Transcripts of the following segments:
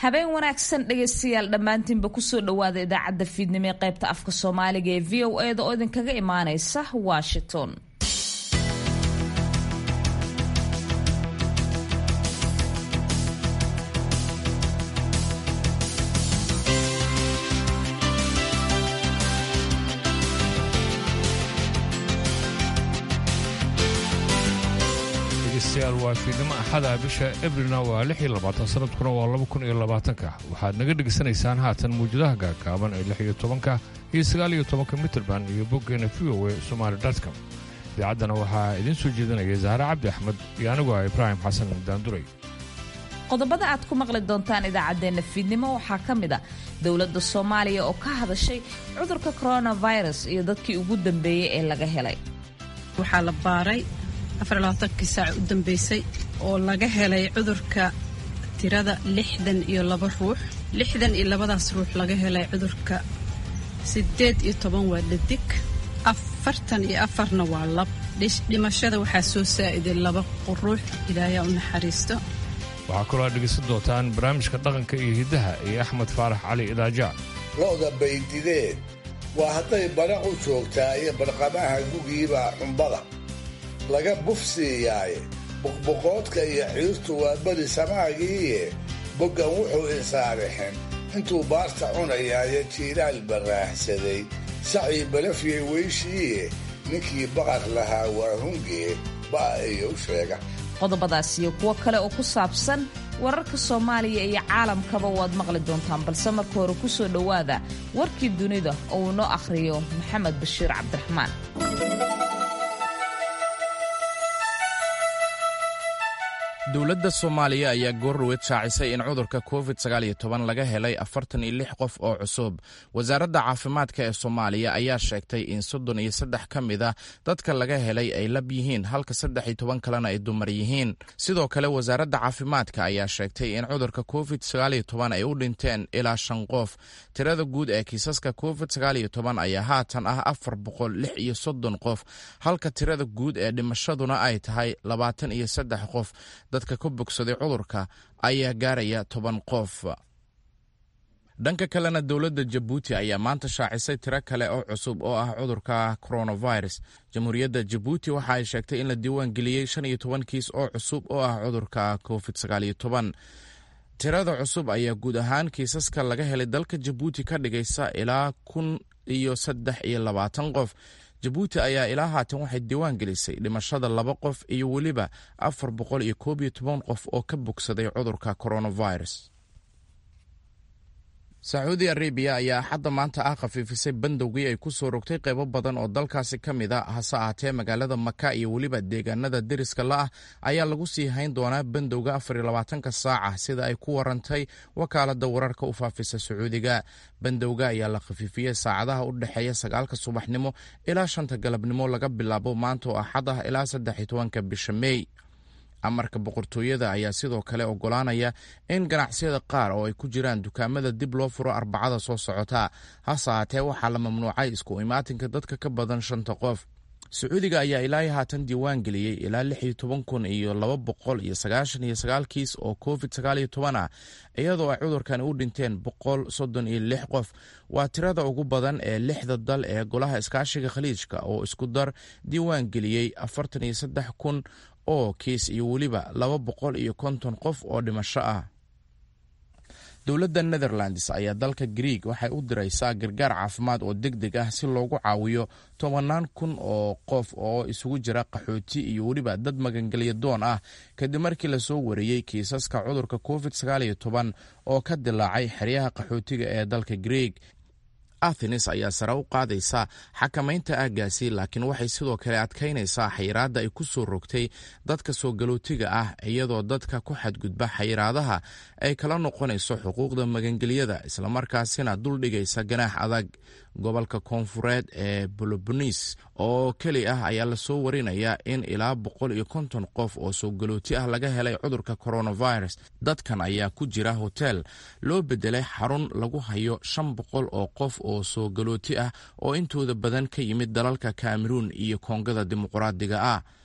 habeen wanaagsan dhegaystayaal dhammaantiinba kusoo dhowaada idaacadda fiidnimo ee qaybta afka soomaaliga ee v o eda oo idinkaga imaaneysa washington degeystayaal waa fiidnimo axada bisha ebrilna waa lix iyo labaatan sanadkuna waa laba kun iyo labaatanka waxaad naga dhegaysanaysaan haatan mawjadaha gaagaaban ee lix iyo tobanka iyo sagaal iyo tobanka mitrband iyo boggeena v o e somaali dotcom idaacaddana waxaa idiin soo jeedinaya zahre cabdi axmed iyo anigu ah ibraahim xasan daanduray qodobada aad ku maqli doontaan idaacaddeenna fiidnimo waxaa ka mid a dowladda soomaaliya oo ka hadashay cudurka coronavirus iyo dadkii ugu dambeeyey ee laga helay waxaa la baaray afarlabaatankii saac u dambeysay oo laga helay cudurka tirada lixdan iyo laba ruux lixdan iyo labadaas ruux laga helay cudurka siddeed iyo toban waa dhadig afartan iyo afarna waa lab dhimashada waxaa soo saa'iday laba ruux ilaayaa u naxariisto waxaa kaloo aad dhegaysan doontaan barnaamijka dhaqanka iyo hiddaha iyo axmed faarax cali idaaja lo'da baydideen waa hadday badhac u joogtaa iyo barqamaha gugiiba xumbada laga bufsiiyaaye boqboqoodka iyo ciirtu waa beri samaagiiye boggan wuxuu insaarixin intuu baarta cunayaaye jiilaal barraahsaday sacii balafyay weyshiiye ninkii baqar lahaa waa hungee ba'a iyo u sheega qodobadaas iyo kuwo kale oo ku saabsan wararka soomaaliya iyo caalamkaba waad maqli doontaan balse marka hore ku soo dhowaada warkii dunida oo uu noo akhriyo maxamed bashiir cabdiraxmaan dowladda soomaaliya ayaa goorweed shaacisay in cudurka covid laga helay afartan iyo lix qof oo cusub wasaaradda caafimaadka ee soomaaliya ayaa sheegtay in soddon iyo saddex ka mid a dadka laga helay ay lab yihiin halka saddex iyo toban kalena ay dumar yihiin sidoo kale wasaaradda caafimaadka ayaa sheegtay in cudurka covid ay u dhinteen ilaa shan qof tirada guud ee kiisaska covid ayaa haatan ah afar boqol lix iyo soddon qof halka tirada guud ee dhimashaduna ay tahay labaatan iyo saddex qof dadka ka bogsaday cudurka ayaa gaaraya toban qof dhanka kalena dowladda jabuuti ayaa maanta shaacisay tiro kale oo cusub oo ah cudurka coronavirus jamhuuriyadda jabuuti waxa ay sheegtay in la diiwaan geliyey shan iyo toban kiis oo cusub oo ah cudurka covid sagaaliyo toban tirada cusub ayaa guud ahaan kiisaska laga helay dalka jabuuti ka dhigaysa ilaa kun iyo saddex iyo labaatan qof jabuuti ayaa ilaa haatan waxay diiwaan gelisay dhimashada laba qof iyo weliba afar boqol iyo koob iyo toban qof oo ka bogsaday cudurka coronavirus sacuudi arabiya ayaa axadda maanta ah khafiifisay bandowgii ay ku soo rogtay qaybo badan oo dalkaasi ka mid a hase ahaatee magaalada maka iyo weliba deegaanada deriska la ah ayaa lagu sii hayn doonaa bandowga afar iyo labaatanka saaca sida ay ku warantay wakaaladda wararka u faafisa sacuudiga bandowga ayaa la khafiifiyey saacadaha u dhexeeya sagaalka subaxnimo ilaa shanta galabnimo laga bilaabo maanta oo axad ah ilaa saddex iyo tobanka bisha mey amarka boqortooyada ayaa sidoo kale ogolaanaya in ganacsiyada qaar oo ay ku jiraan dukaamada dib loo furo arbacada soo socota hase ahaatee waxaa la mamnuucay isku imaatinka dadka ka badan shanta qof sacuudiga ayaa ilaa haatan diiwaan geliyey ilaa lix iyo toban kun iyo laba boqol iyo sagaashan iyo sagaal kiis oo covid sagaal iyo toban ah iyadoo ay cudurkani u dhinteen boqol soddon iyo lix qof waa tirada ugu badan ee lixda dal ee golaha iskaashiga khaliijka oo isku dar diiwaan geliyey afartan iyo saddex kun oo kiis iyo weliba laba boqol iyo konton qof oo dhimasho ah dowladda netherlands ayaa dalka grieg waxay u diraysaa gargaar caafimaad oo deg deg ah si loogu caawiyo tobanaan kun oo qof oo isugu jira qaxooti iyo weliba dad magangelya doon ah kadib markii lasoo wariyey kiisaska cudurka covid oo ka dilaacay xeryaha qaxootiga ee dalka grieg athenes ayaa sare u qaadaysa xakamaynta aaggaasi laakiin waxay sidoo kale adkaynaysaa xayiraadda ay ku soo rogtay dadka soo galootiga ah iyadoo dadka ku xadgudba xayiraadaha ay kala noqonayso xuquuqda magangelyada islamarkaasina duldhigaysa ganaax adag gobolka koonfureed ee bolobonis oo keli ah ayaa lasoo warinayaa in ilaa boqol iyo konton qof oo soo galooti ah laga helay cudurka coronavirus dadkan ayaa ku jira hotel loo bedelay xarun lagu hayo shan boqol oo qof oo soo galooti ah oo intooda badan ka yimid dalalka kameruun iyo koongada dimuqraadiga ah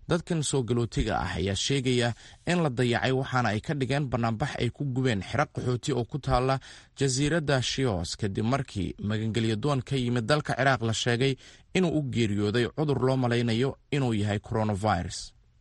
dadkan soo galootiga ah ayaa sheegaya in la dayacay waxaana ay ka dhigeen bannaanbax ay ku gubeen xero qaxooti oo ku taala jasiiradda shios kadib markii magangelyadoon ka yimid dalka ciraaq la sheegay inuu u geeriyooday cudur loo malaynayo inuu yahay coronavirus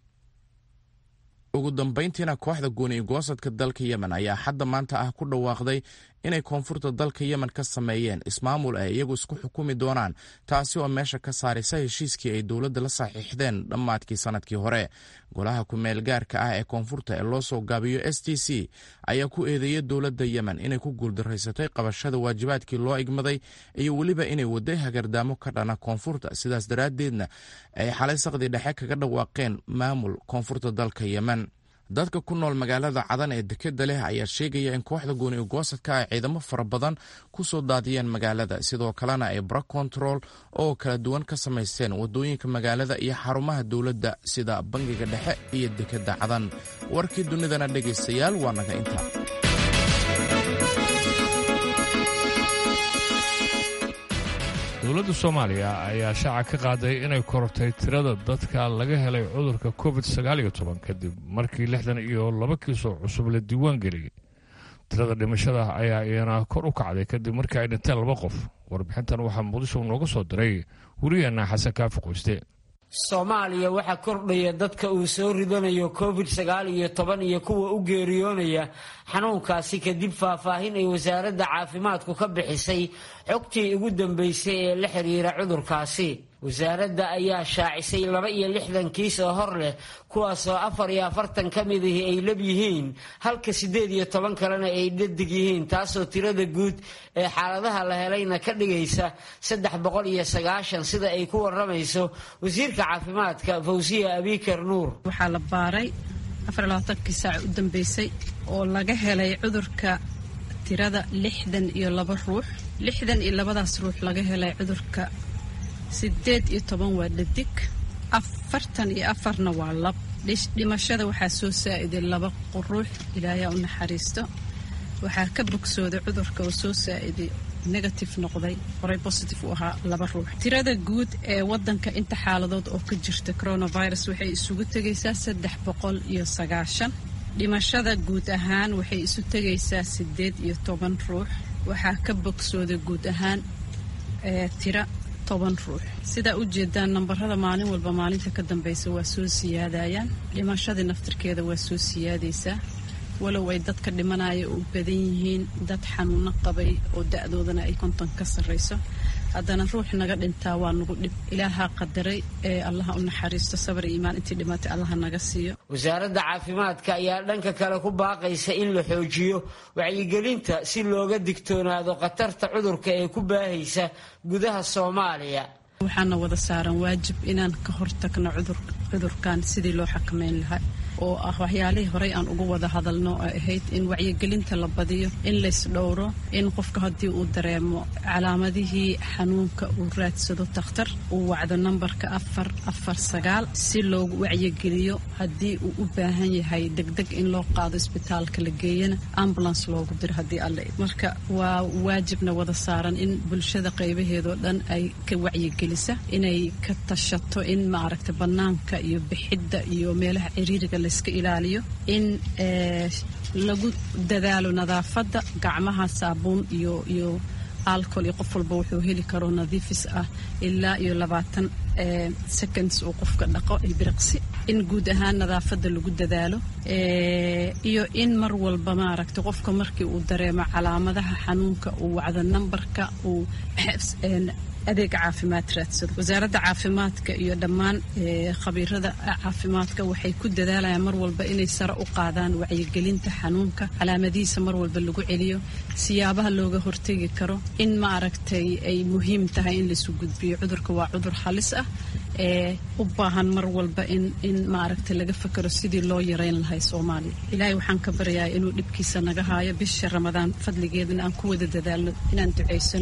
ugu dambayntiina kooxda gooni goosadka dalka yemen ayaa hadda maanta ah ku dhawaaqday inay koonfurta dalka yemen ka sameeyeen ismaamul ay iyagu isku xukumi doonaan taasi oo meesha ka saaraysa heshiiskii ay dowladda la saxiixdeen dhammaadkii sannadkii hore golaha ku-meel gaarka ah ee koonfurta ee loo soo gaabiyo s t c ayaa ku eedeeyay dowladda yemen inay ku guuldaraysatay qabashada waajibaadkii loo igmaday iyo weliba inay waday hagardaamo ka dhana koonfurta sidaas daraaddeedna ay xalay saqdii dhexe kaga dhawaaqeen maamul koonfurta dalka yemen dadka ku nool magaalada cadan ee dekeda leh ayaa sheegaya in kooxda gooni goosadka ay ciidamo fara badan ku soo daadiyeen magaalada sidoo kalena ay brak control oo kala duwan ka samaysteen wadooyinka magaalada iyo xarumaha dowladda sida bangiga dhexe iyo dekeda cadan warkii dunidana dhegaystayaal waa naga inta dowladda soomaaliya ayaa shaaca ka qaaday inay korortay tirada dadka laga helay cudurka covid sagaaliyo toban kadib markii lixdan iyo laba kiisoo cusub la diiwaan geliyey tirada dhimashada ayaa iyana kor u kacday kadib markii ay dhinteen laba qof warbixintan waxaa muqdisho nooga soo diray wariyeenna xasan kaafi qoyste soomaaliya waxaa kordhaya dadka uu soo ridanayo covid sagaal iyo toban iyo kuwa u geeriyoonaya xanuunkaasi kadib faahfaahin ay wasaaradda caafimaadku ka bixisay xogtii ugu dambeysay ee la xiriira cudurkaasi wasaaradda ayaa shaacisay laba iyo lixdan kiis oo hor leh kuwaasoo afar iyo afartan ka mid ahi ay lab yihiin halka siddeed iyo toban kalena ay dhadig yihiin taasoo tirada guud ee xaaladaha la helayna ka dhigaysa saddex boqol iyo sagaashan sida ay ku waramayso wasiirka caafimaadka fawsiya abikar nuur waxaa la baaray afarlabaatankii saac u dambeysay oo laga helay cudurka tirada lixdan iyo laba ruux lixdan iyo labadaas ruux laga helay cudurka sideed iyo toban waa dhadig afartan iyo afarna waa lab dhimashada waxaa soo saa'iday laba ruux ilaayaa u naxariisto waxaa ka bogsooday cudurka oo soo saa'iday negative noqday horey positive u ahaa laba ruux tirada guud ee wadanka inta xaaladood oo ka jirta coronavirus waxay isugu tegaysaa saddex boqol iyo sagaashan dhimashada guud ahaan waxay isu tegaysaa sideed iyo toban ruux waxaa ka bogsooday guud ahaan tira toban ruux sidaa u jeedaan nambarada maalin walba maalinta ka dambeysa waa soo siyaadayaan dhimashadii naftirkeeda waa soo siyaadaysaa walow ay dadka dhimanaya u badan yihiin dad xanuuno qabay oo da-doodana ay konton ka sarrayso haddana ruux naga dhintaa waa nagu dhib ilaahaa qadaray ee allaha u naxariisto sabar iyo imaan intii dhimatay allaha naga siiyo wasaaradda caafimaadka ayaa dhanka kale ku baaqaysa in la xoojiyo wacyigelinta si looga digtoonaado khatarta cudurka ee ku baahaysa gudaha soomaaliya waxaana wada saaran waajib inaan ka hortagno cudurkan sidii loo xakameyn lahaa oo ah waxyaalihii horey aan uga wada hadalno oo ahayd in wacyigelinta la badiyo in laysdhowro in qofka haddii uu dareemo calaamadihii xanuunka uu raadsado takhtar uu wacdo nambarka afar afar sagaal si loogu wacyigeliyo haddii uu u baahan yahay degdeg in loo qaado isbitaalka la geeyana ambulance loogu diro haddii alle marka waa waajibna wada saaran in bulshada qaybaheedoo dhan ay ka wacyigelisa inay ka tashato in maaragta bannaanka iyo bixidda iyo meelaha ciriiriga layska ilaaliyo in lagu dadaalo nadaafadda gacmaha saabuun iyo iyo alcohol iyo qof walba wuxuu heli karo nadiifis ah ilaa iyo labaatan seconds uu qofka dhaqo biriqsi in guud ahaan nadaafadda lagu dadaalo iyo in mar walba maaragta qofka markii uu dareemo calaamadaha xanuunka uu wacdo nambarka uu adeeg caafimaad raadsado wasaaradda caafimaadka iyo dhammaan khabiirada caafimaadka waxay ku dadaalayaan mar walba inay sare u qaadaan wacyigelinta xanuunka calaamadihiisa mar walba lagu celiyo siyaabaha looga hortegi karo in ma aragtay ay muhiim tahay in laisu gudbiyo cudurka waa cudur halis ah ee u baahan mar walba in in maaragtay laga fakero sidii loo yareyn lahay soomaaliya ilaahay waxaan ka baryayaa inuu dhibkiisa naga haayo bisha ramadaan fadligeedana aan ku wada dadaalno inaan ducaysano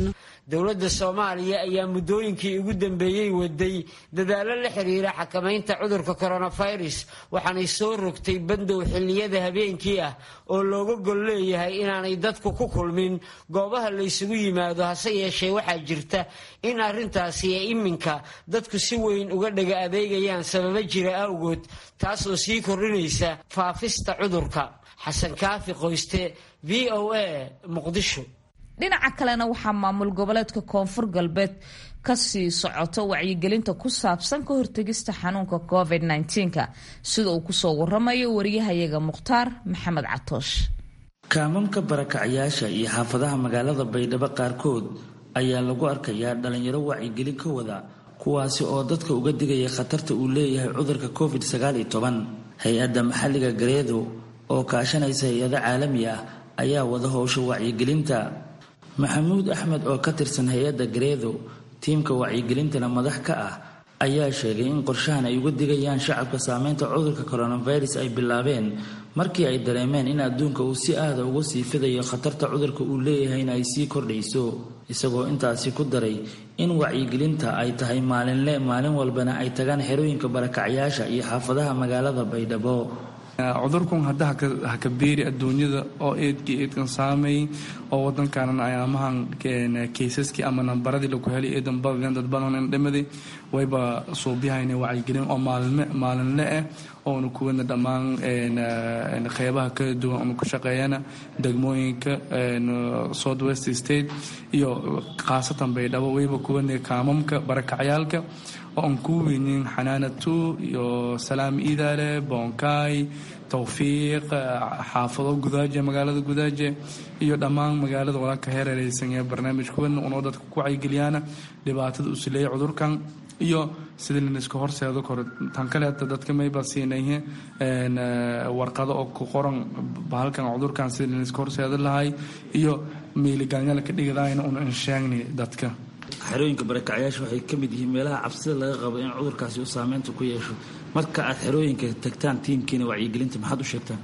dowladda soomaaliya ayaa muddooyinkii ugu dambeeyey waday dadaallo la xiriira xakamaynta cudurka coronavirus waxaanay soo rogtay bandow xilliyada habeenkii ah oo looga gol leeyahay inaanay dadku ku kulmin goobaha laysugu yimaado hase yeeshee waxaa jirta in arrintaasi ee iminka dadku si weyn uga dhaga adeegayaan sababo jira awgood taasoo sii kordhinaysa faafista cudurka xasan kaafi qoyste v o a muqdisho dhinaca kalena waxaa maamul goboleedka koonfur galbeed kasii socoto wacyigelinta ku saabsan ka hortegista xanuunka covid -19 sida uu kusoo waramayo wariyahayaga mukhtaar maxamed catoosh kaamamka barakacayaasha iyo xaafadaha magaalada baydhabo qaarkood ayaa lagu arkayaa dhalinyaro wacyigelin ka wada kuwaasi oo dadka uga digaya khatarta uu leeyahay cudurka covid hay-adda maxalliga gareedo oo kaashanaysa hay-ado caalami ah ayaa wada howsha wacyigelinta maxamuud axmed oo ka tirsan hay-adda gareedo tiimka wacyigelintana madax ka ah ayaa sheegay in qorshahan ay uga digayaan shacabka saameynta cudurka coronavirus ay bilaabeen markii ay dareemeen in adduunka uu si aada uga sii fidayo khatarta cudurka uu leeyahayna ay sii kordhayso isagoo intaasi ku daray in wacyigelinta ay tahay maalinle maalin walbana ay tagaan xerooyinka barakacyaasha iyo xaafadaha magaalada baydhabo cudurkun hadda haka beeri adduunyada oo eedkii eedkan saameey oo wadankanan ayaamahan kaysaskii ama nambaradii lagu helay eedan badadeen dad badan dhimadi wayba suubyahayna wacyigelin oo maalinle ah oonu kuwana dhammaan qeybaha kala duwan onu ka shaqeeyana degmooyinka south west state iyo khaasatan baydhabo wayba kuwana kaamamka barakacyaalka oo aan ku weynin xanaanatu iyo salaam iidaale boonkaay towfiiq xaafado gudaaje magaalada gudaaje iyo dhammaan magaalada walaalka heerereysan ee barnaamijkuwan unoo dadka ku wacyigeliyaana dhibaatada uu sileeyay cudurkan iyo sidii laniska horseedo koro tan kaleeta dadka mayba siinayhe warqado oo ku qoran bahalkan cudurkan sidii laniska horseedo lahay iyo miiligaanyalka dhigadaayna una insheegni dadka xerooyinka barakacyaasha waxay ka mid yihiin meelaha cabsida laga qabo in cudurkaasi uu saameynta ku yeesho marka aad xerooyinka tagtaan tiimkiina wacyigelinta maxaad u sheegtaan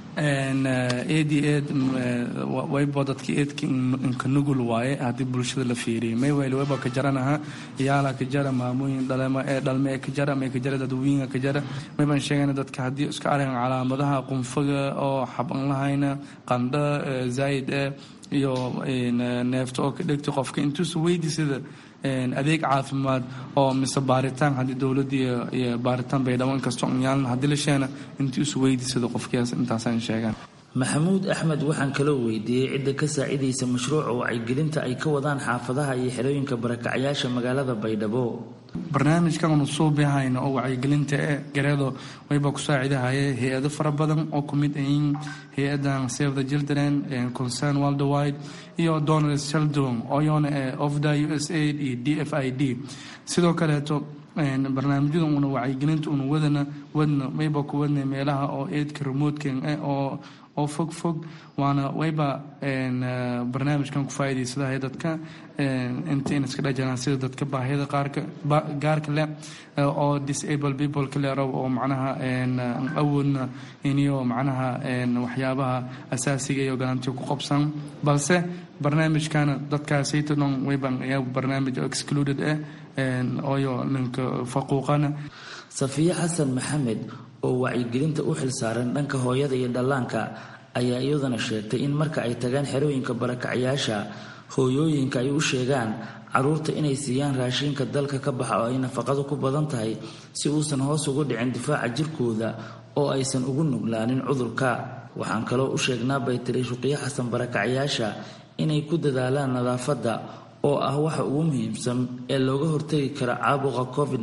eed iyo eed waybo dadka eedka inka nugul waaye haddii bulshada la fiiriyay maywayl wayba ka jaranaha yaala ka jara maamooyin dhalema ee dhalme ee ka jara may ka jara dadweyinga ka jara maybaan sheegayna dadka haddii iska arkan calaamadaha qunfaga oo xaban lahayna qandho zaayid eh iyo neefta oo ka dhegta qofka intuusa weydi sida adeeg caafimaad oo mise baaritaan haddii dowladda iyo baaritaan baydhabo inkastoo nyaalan haddii la sheena intii isu weydiisada qofkiyaas intaasaan sheegaan maxamuud axmed waxaan kaloo weydiiyey cidda ka saacidaysa mashruuca wacyigelinta ay ka wadaan xaafadaha iyo xerooyinka barakacyaasha magaalada baydhabo barnaamijkan unu suubihayna oo wacyigelinta ee gareedo wayba ku saacidahaye hay-ado fara badan oo ku mid ayiin hay-adan save the children concern worldwide iyo donald sheldon oyona ee ofda u s aid iyo d f i d sidoo kaleeto barnaamijyada una wacyigelinta una wadana wadna wayba ku wadna meelaha oo eedka remotekan eh oo oo fog fog waana wayba barnaamijkan ku faa'iidaysadahay dadka intayn iska dhajaraan sida dadka baahiyada qaarka gaarka leh oo disable people ka leerow oo macnaha awoodna iniyo macnaha waxyaabaha asaasiga iyo galantiyo ku qabsan balse barnaamijkana dadkaasayta dhan wayban ayaa barnaamij excluded ah ooyo ninka faquuqana safiye xasan maxamed oo wacyigelinta u xilsaaran dhanka hooyada iyo dhallaanka ayaa iyaduna sheegtay in marka ay tagaan xerooyinka barakacyaasha hooyooyinka ay u sheegaan caruurta inay siiyaan raashinka dalka ka baxa oo ay nafaqadu ku badan tahay si uusan hoos ugu dhicin difaaca jirkooda oo aysan ugu nuglaanin cudurka waxaan kaloo u sheegnaa bay tiri shuqiyo xasan barakacyaasha inay ku dadaalaan nadaafadda oo ah waxa ugu muhiimsan ee looga hortagi kara caabuqa covid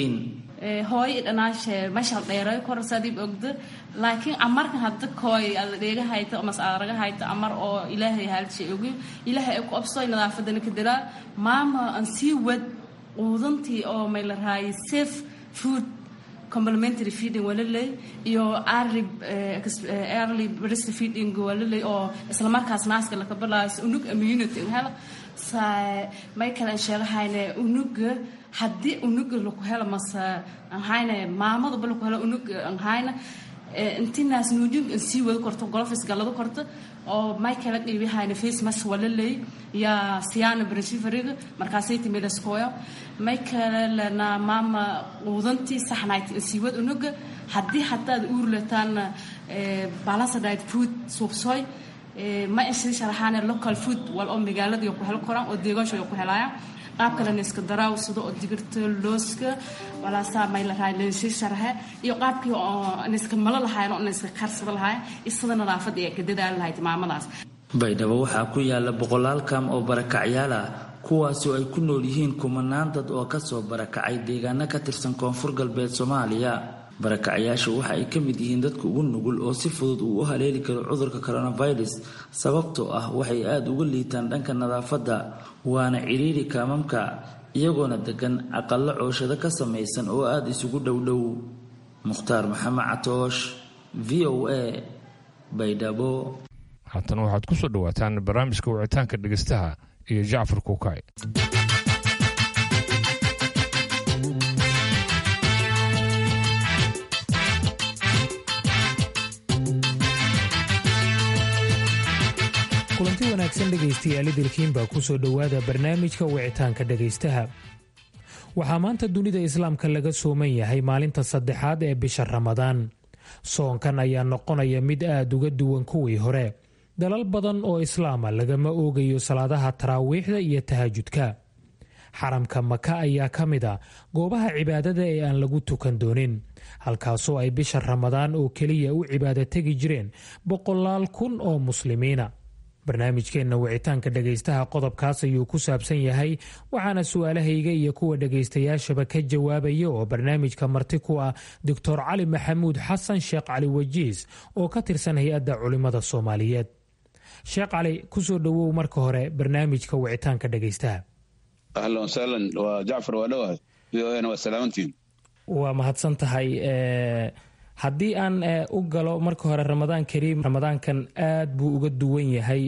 hooyo dhanaashe meeshaan dheeray korsadib ogdo laakiin amarkan hadda kooy alla dheega hayto ama saaraga hayto amar oo ilaahay haalshay ogi ilaahay ay ku absooy nadaafadana ka dilaa maama aan sii wad quudantii oo may la raayay safe food complementary feeding waa laley iyo early early breast feeding waa laley oo isla markaas naaska laka bilaayo unug immunity hela may kale sheegahayne unuga haddii unuga laku helo mase anhayne maamadaba laku helo unug anhayne intinaas nuujin sii wada korto golofis galado korto oo may kala qiibihayna face mask wala leey yaa siyaana brashifariga markaasay timidaskooyo may kale lena maama quudantii saxnayd siiwad unuga haddii hadaad uurlataan balansadite food suubsooy ma insii sharaxaane local food wal oo magaalada ku hel koraan oo deegaansho ku helayaan qaab kalena iska daraaw sida oo digirta looska walaasaa may la rahay leensii sharaxe iyo qaabkii oo iska malo lahayn oo iska karsada lahayn isada nadaafada ee ka dadaali lahayd maamadaas baydhabo waxaa ku yaala boqolaal kaam oo barakacyaal ah kuwaasi oo ay ku nool yihiin kumanaan dad oo kasoo barakacay deegaano ka tirsan koonfur galbeed soomaaliya barakacyaashu waxa ay ka mid yihiin dadka ugu nugul oo si fudud uu u haleeli karo cudurka coronavirus sababtoo ah waxay aada uga liitaan dhanka nadaafadda waana cidhiiri kaamamka iyagoona degan aqallo cooshado ka samaysan oo aada isugu dhowdhow mukhtaar maxamed catoosh v o a baydhabo haatana waxaad ku soo dhowaataan barnaamijka wicitaanka dhegeystaha iyo jacfar kuukay kulanti wanaagsan dhegaystayaal idilkiinbaa ku soo dhowaada barnaamijka wicitaanka dhegaystaha waxaa maanta dunida islaamka laga sooman yahay maalinta saddexaad ee bisha ramadaan soonkan ayaa noqonaya mid aad uga duwan kuwii hore dalal badan oo islaama lagama oogayo salaadaha taraawiixda iyo tahajudka xaramka maka ayaa ka mid a goobaha cibaadada ee aan lagu tukan doonin halkaasoo ay bisha ramadaan oo keliya u cibaado tegi jireen boqolaal kun oo muslimiina barnaamijkeenna wicitaanka dhegaystaha qodobkaas ayuu ku saabsan yahay waxaana su-aalahayga iyo kuwa dhegaystayaashaba ka jawaabaya oo barnaamijka marti ku ah doctor cali maxamuud xasan sheekh cali wajiis oo ka tirsan hay-adda culimmada soomaaliyeed sheekh cali kusoo dhowow marka hore barnaamijka wicitaanka dhegaystaha ahlan wasahlan waa jacfar waa dhowahay v o na waa salaamantiin waa mahadsan tahay haddii aan u galo marka hore ramadaan kariim ramadaankan aad buu uga duwan yahay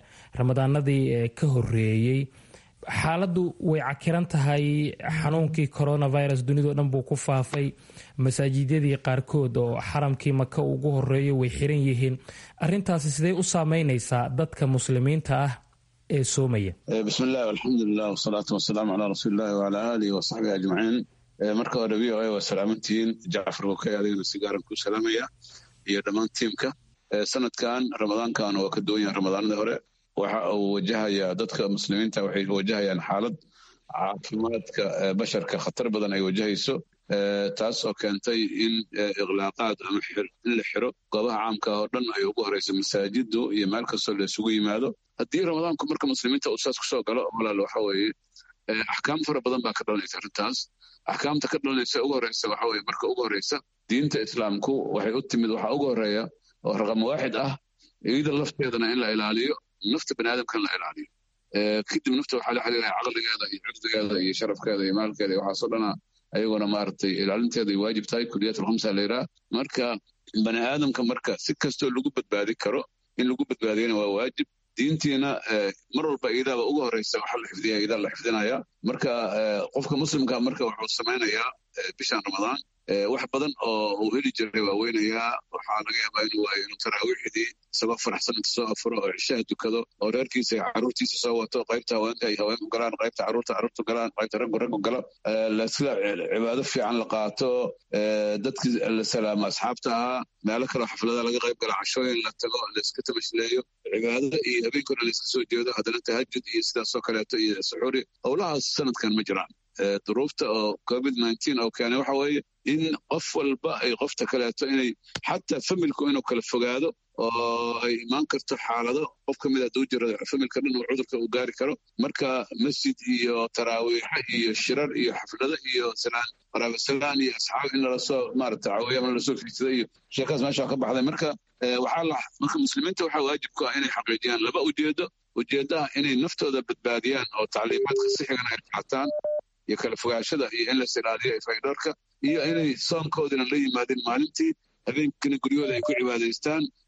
ramadaanadii ka horeeyey xaaladdu way cakiran tahay xanuunkii coronavirus dunidao dhan buu ku faafay masaajidyadii qaarkood oo xaramkii maka ugu horeeyo way xiran yihiin arintaasi sidee u saameynaysaa dadka muslimiinta ah ee soomaya bismi illah alxamdulilah wasalaatu wasalaamu calaa rasuulillahi wacalaa aalihi wasaxbihi ajmaciin marka hore v o a waa salaamantihiin jacfar wokay adigana si gaaran ku salaamaya iyo dhammaan tiimka sanadkan ramadaankan waa ka duwan yahan ramadaanadii hore waxa uu wajahayaa dadka muslimiinta waxay wajahayaan xaalad caafimaadka basharka khatar badan ay wajahayso taas oo keentay in ikhlaaqaad ama in la xiro goobaha caamka oo dhan ay ugu horeyso masaajidu iyo meel kastoo la isugu yimaado haddii ramadaanku marka muslimiinta uu saas kusoo galo walaal waxa weeye axkaam fara badan baa ka dhalanaysa arrintaas axkaamta ka dhalanaysa ugu horeysa waxa weye marka ugu horeysa diinta islaamku waxay u timid waxaa ugu horeeya oo raqam waaxid ah iyada lafteedana in la ilaaliyo nafta bani aadamka in la ilaaliyo kadib nafta waxaa la xiriiraya caqligeeda iyo cirdigeeda iyo sharafkeeda iyo maalkeeda iyo waxaasoo dhana ayaguna maaragtay ilaalinteeda ay waajib tahay kuliyat alkhamsa la yidhaha marka bani aadamka marka si kastoo lagu badbaadi karo in lagu badbaadiyana waa waajib diintiina mar walba iidaaba ugu horeysa waxa la xifdiya iidaa la xifdinaya marka qofka muslimka marka wuxuu samaynayaa bishan ramadaan wax badan oo uu heli jiray waa weynayaa waxaa laga yaabaa inuu waayo inuu taraawiixdii isagoo faraxsan inta soo afuro oo cishaha dukado oo reerkiisa iyo carruurtiisa soo wato qaybta haweenka ay haweenku galaan qaybta carruurta carruurtu galaan qaybta raggu raggu galo lasla cibaado fiican la qaato dadkii la salaamo asxaabta ahaa meelo kaleo xaflada laga qayb galo cashooyin la tago layska tamashleeyo cibaado iyo habeenkuna layska soo jeedo haddana tahajud iyo sidaasoo kaleeto iyo suxuuri howlahaas sanadkan ma jiraan duruufta oo covid nineteen oo keenay waxa weeye in qof walba ay qofta kaleeto inay xataa familku inuu kala fogaado oo ay imaan karto xaalado qof ka mid hadduu jiro familka dhan uu cudurka uu gaari karo marka masjid iyo taraawiixa iyo shirar iyo xaflado iyo salaan qaraabasalaan iyo asxaab in lalasoo maarata caawiya ama lalasoo fiidsada iyo sheekaas meesha ka baxday marka waxaa la marka muslimiinta waxaa waajib ku ah inay xaqiijiyaan laba ujeedo ujeeddaha inay naftooda badbaadiyaan oo tacliimaadka sixigana ay qaataan iyo kala fogaashada iyo in las ilaaliyo faydhoorka iyo inay soonkoodina la yimaadeen maalintii habeenkina guryahooda ay ku cibaadaystaan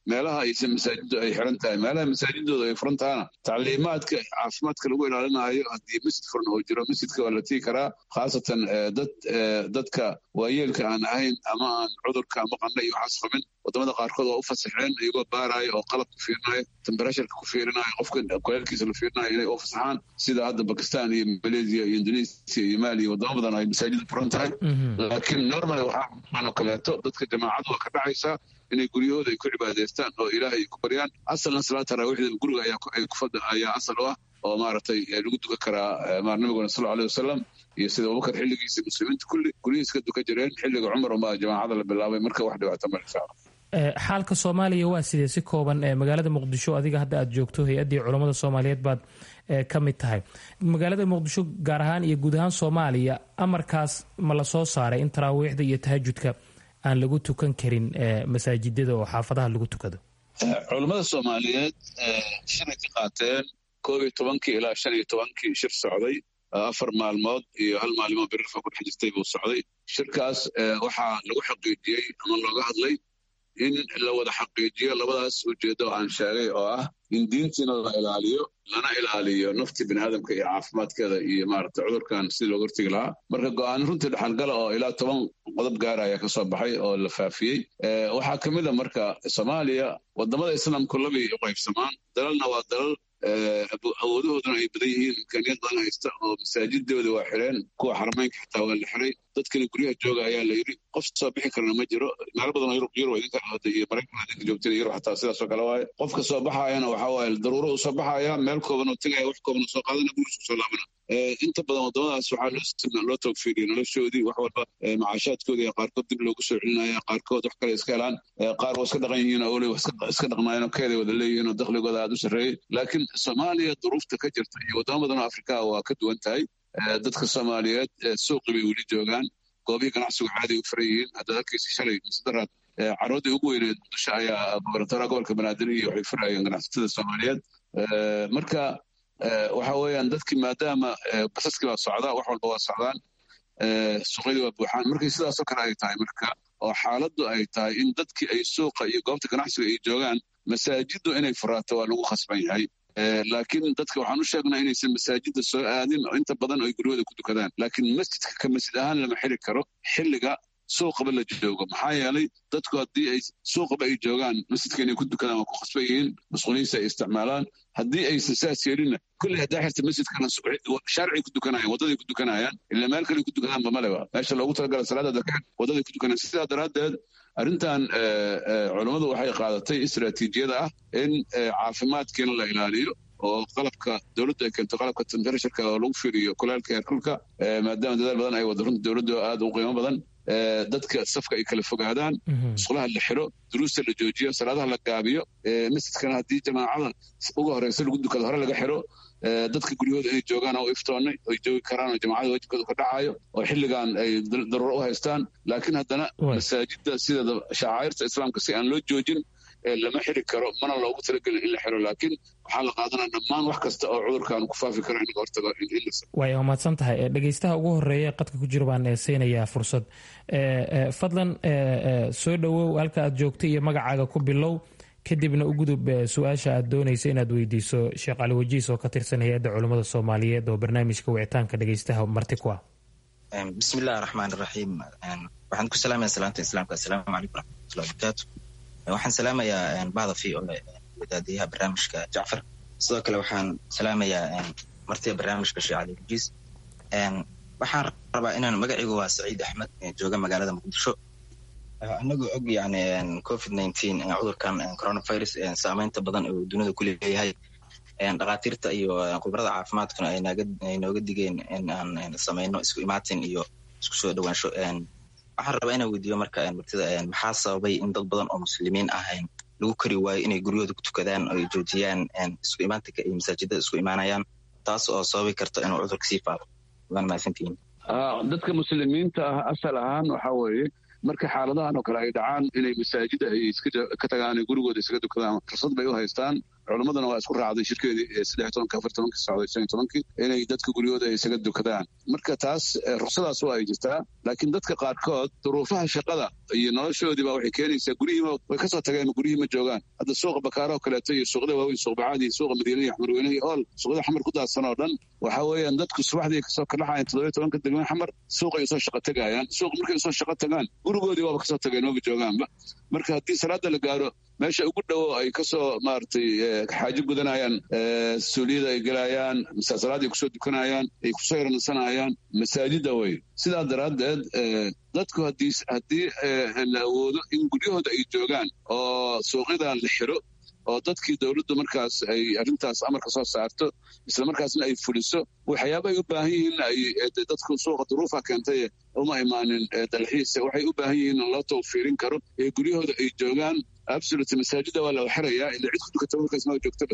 meelaha aysan masaajidu ay xiran tahay meelaha masaajidooda ay furan tahana tacliimaadka caafimaadka lagu ilaalinayo haddii masjid furan oo jiro masjidka waa la tigi karaa khaasatan dad dadka waayeelka aan ahayn ama aan cudurka ama qandha iyo waxaas qabin wadamada qaarkood waa u fasaxeen iyagoo baaraayo oo qalab ku fiirinayo temberasharka ku fiirinayo qofka kuleelkiisa la fiirinayo inay u fasaxaan sida hadda bakistan iyo malaysia iyo indonesia iyo mali iyo wadamo badan ay masaajida furan tahay laakiin normal waxaa kaleeto dadka jamaacadu waa ka dhacaysaa inay guryahooda ay ku cibaadaystaan oo ilaahay ku baryaan asalna salaad taraawiixda guriga ayaa asal u ah oo maaragtay lagu dukan karaa nabiguna sal aleh wasalam iyo sida abubakar xilligiisa muslimiinta kulli guryihiis ka dukan jireen xilliga cumar unbaa jamaacada la bilaabay marka wax dhibaato ma insha allah xaalka soomaaliya waa sidee si kooban magaalada muqdisho adiga hadda aad joogto hay-addii culammada soomaaliyeed baad ka mid tahay magaalada muqdisho gaar ahaan iyo guud ahaan soomaaliya amarkaas ma la soo saaray in taraawiixda iyo tahajudka aan lagu tukan karin masaajidada oo xaafadaha lagu tukado culammada soomaaliyeed shalay ka qaateen koob iyo tobankii ilaa shan iyo tobankii shir socday afar maalmood iyo hal maalimo birirfa ku dhex jirtay buu socday shirkaas waxaa lagu xaqiijiyey ama looga hadlay in la wada xaqiijiyo labadaas ujeeddo oo aan sheegay oo ah in diintiina la ilaaliyo lana ilaaliyo nafti biniaadamka iyo caafimaadkeeda iyo maaragta cudurkan sidii looga hortegi lahaa marka go-aan runtii dhexalgala oo ilaa toban qodob gaara ayaa ka soo baxay oo la faafiyey waxaa ka mid a marka soomaaliya wadamada islaamku labay u qaybsamaan dalalna waa dalal awoodahooduna ay badan yihiin imkaaniyad badan haysta oo masaajidooda waa xireen kuwa xarameynka xitaa waa la xiray dadkana guryaha jooga ayaa la yidhi qof soo bixi karana ma jiro meelo badan oo yurub yurub idinka ahda iyo maraykan idinka joogteen yurub xataa sidaasoo kale waaye qofka soo baxaayana waxaa waaye daruuro uu soo baxaaya meel kooban oo tegaya wax kooban oo soo qaadana gurisu soo laabana inta badan wadamadaas waxaa loo toogfiiriya noloshoodii wax walba macaashaadkoodii qaarkood dib loogu soo celinaya qaarkood wax kale iska helaan qaar waa iska dhaqan yihiin oo ole iska dhaqnaayeen oo keeday wada leeyihiin oo dakhligooda aad u sarreeyey laakiin soomaaliya duruufta ka jirta iyo wadamo badan oo afrikaa waa ka duwan tahay dadka soomaaliyeed suuqi bay weli joogaan goobihii ganacsigu caadi u furan yihiin haddaad arkaysa shalay misedaraad carooddii ugu weyneed muqdisho ayaa gobernatoraha gobolka banaadir iyo waxay furayeen ganacsatada soomaaliyeed marka waxa weeyaan dadkii maadaama basaskii baa socdaa wax walba waa socdaan suuqyadii waa buuxaan markii sidaasoo kale ay tahay marka oo xaaladdu ay tahay in dadkii ay suuqa iyo goobta ganacsiga ay joogaan masaajiddu inay furaato waa lagu khasban yahay laakiin dadka waxaan u sheegnaa inaysan masaajidda soo aadin oo inta badan ay guryahooda ku dukadaan laakiin masjidka ka masjid ahaan lama xiri karo xilliga suuqaba la joogo maxaa yeelay dadku haddii ay suuqaba ay joogaan masjidka inay ku dukadaan waa ku khasban yihiin masquuliyiinsa ay isticmaalaan haddii aysan saas yeelinna kulley haddaa xirta masjidkana shaarcay ku dukanayaan waddaday ku dukanayaan ila meel kale ku dukadaanba maleba meesha loogu talagala salaada dadka waddaday ku dukanayaan sidaa daraaddeed arrintan culummadu waxay qaadatay istaraatiijiyada ah in caafimaadkiina la ilaaliyo oo qalabka dowladdu ay keento qalabka temperasharka oo lagu fiiriyo kulaalka heerkulka maadaama dadaal badan ay wada runta dowladdu aad u qiimo badan dadka safka ay kala fogaadaan musqulaha la xiro duruusta la joojiyo salaadaha la gaabiyo masjidkana haddii jamaacada uga horeysa lagu dukado hore laga xiro dadka guryahooda inay joogaan oo iftoonnay oy joogi karaan oo jamacada wajibkooda ka dhacayo oo xilligan ay daruuro u haystaan laakiin haddana masaajidda sideeda shacairta islaamka si aan loo joojin lama xiri karo mana loogu talagelin in la xiro laakiin waxaa la qaadanaya dhammaan wax kasta oo cudurkan ku faafi karo in laga hortago way mahadsan tahay dhegeystaha ugu horeeya qadka ku jira baan siinayaa fursad fadlan soo dhowow halka aad joogto iyo magacaaga ku bilow kadibna u gudub su-aasha aad doonaysa inaad weydiiso sheekh cali wajiis oo ka tirsan hay-adda culummada soomaaliyeed oo barnaamijka wicitaanka dhegeystaha marti ku ah bismi illahi raxmaan iraxiim waxaan ku salaamaya salaanta islaamka assalaamu calaykum waraxmatullahi wabarakaatu waxaan salaamayaa bahda v o wadaadiyaha barnaamijka jacfar sidoo kale waxaan salaamayaa martida barnaamijka sheekh cali wajiis waxaan rabaa inaan magacaygu waa saciid axmed jooga magaalada muqdisho anagoo og yani covid nineteen cudurkan coronavirus saameynta badan oo dunida ku leeyahay dhakhaatiirta iyo khibrada caafimaadkuna ay nooga digeen in aan sameyno isku imaatin iyo isku soo dhowaansho waxaan rabaa inaan weydiiyo marka martida maxaa sababay in dad badan oo muslimiin ahayn lagu kari waayo inay guryahooda ku tukadaan oo ay joojiyaan isku imaatinka iyo masaajidada isku imaanayaan taas oo sababi karta inuu cudurka sii faafo waan mahadsantihiin dadka muslimiinta ah asal ahaan waxa weeye marka xaaladahan oo kale ay dhacaan inay masaajida ay ka tagaan gurigooda iskaga dukadaan fursad bay u haystaan culimmaduna waa isku raacday shirkeedii saddex tobanka afar tobankii socday shan tobankii inay dadka guryahooda ay isaga dukadaan marka taas ruksadaas waa ay jirtaa laakiin dadka qaarkood duruufaha shaqada iyo noloshoodiiba waxay keenaysaa guryihiiba way kasoo tageen guryihii ma joogaan hadda suuqa bakaaro oo kaleeto iyo suuqda waaweyn suuq bacaad iyo suuqa madiina iyo xamarweyne iyo ool suuqda xamar ku daadsan oo dhan waxa weeyaan dadku subaxdii kasoo kalaxayan toddobiyo tobanka degmada xamar suuqay usoo shaqo tagayaan suuq markay usoo shaqo tagaan gurigoodii waaba kasoo tageen maba joogaanba marka haddii salaada la gaaro meesha ugu dhowo ay kasoo maaragtay xaajo gudanayaan suuliyada ay gelayaan salaad ay kusoo dukanayaan ay kusoo yaransanayaan masaajida wey sidaa daraaddeed dadku haddii haddii la awoodo in guryahooda ay joogaan oo suuqyada la xiro oo dadkii dowladdu markaas ay arrintaas amarka soo saarto isla markaasna ay fuliso waxyaaba ay u baahan yihiin ay dadku suuqa duruufa keentay uma imaanin dalxiis waxay u baahan yihiin in loo tawfiirin karo ee guryahooda ay joogaan absolut masaajida waa la xirayaa ila cid ku dukata markaas ma joogtaba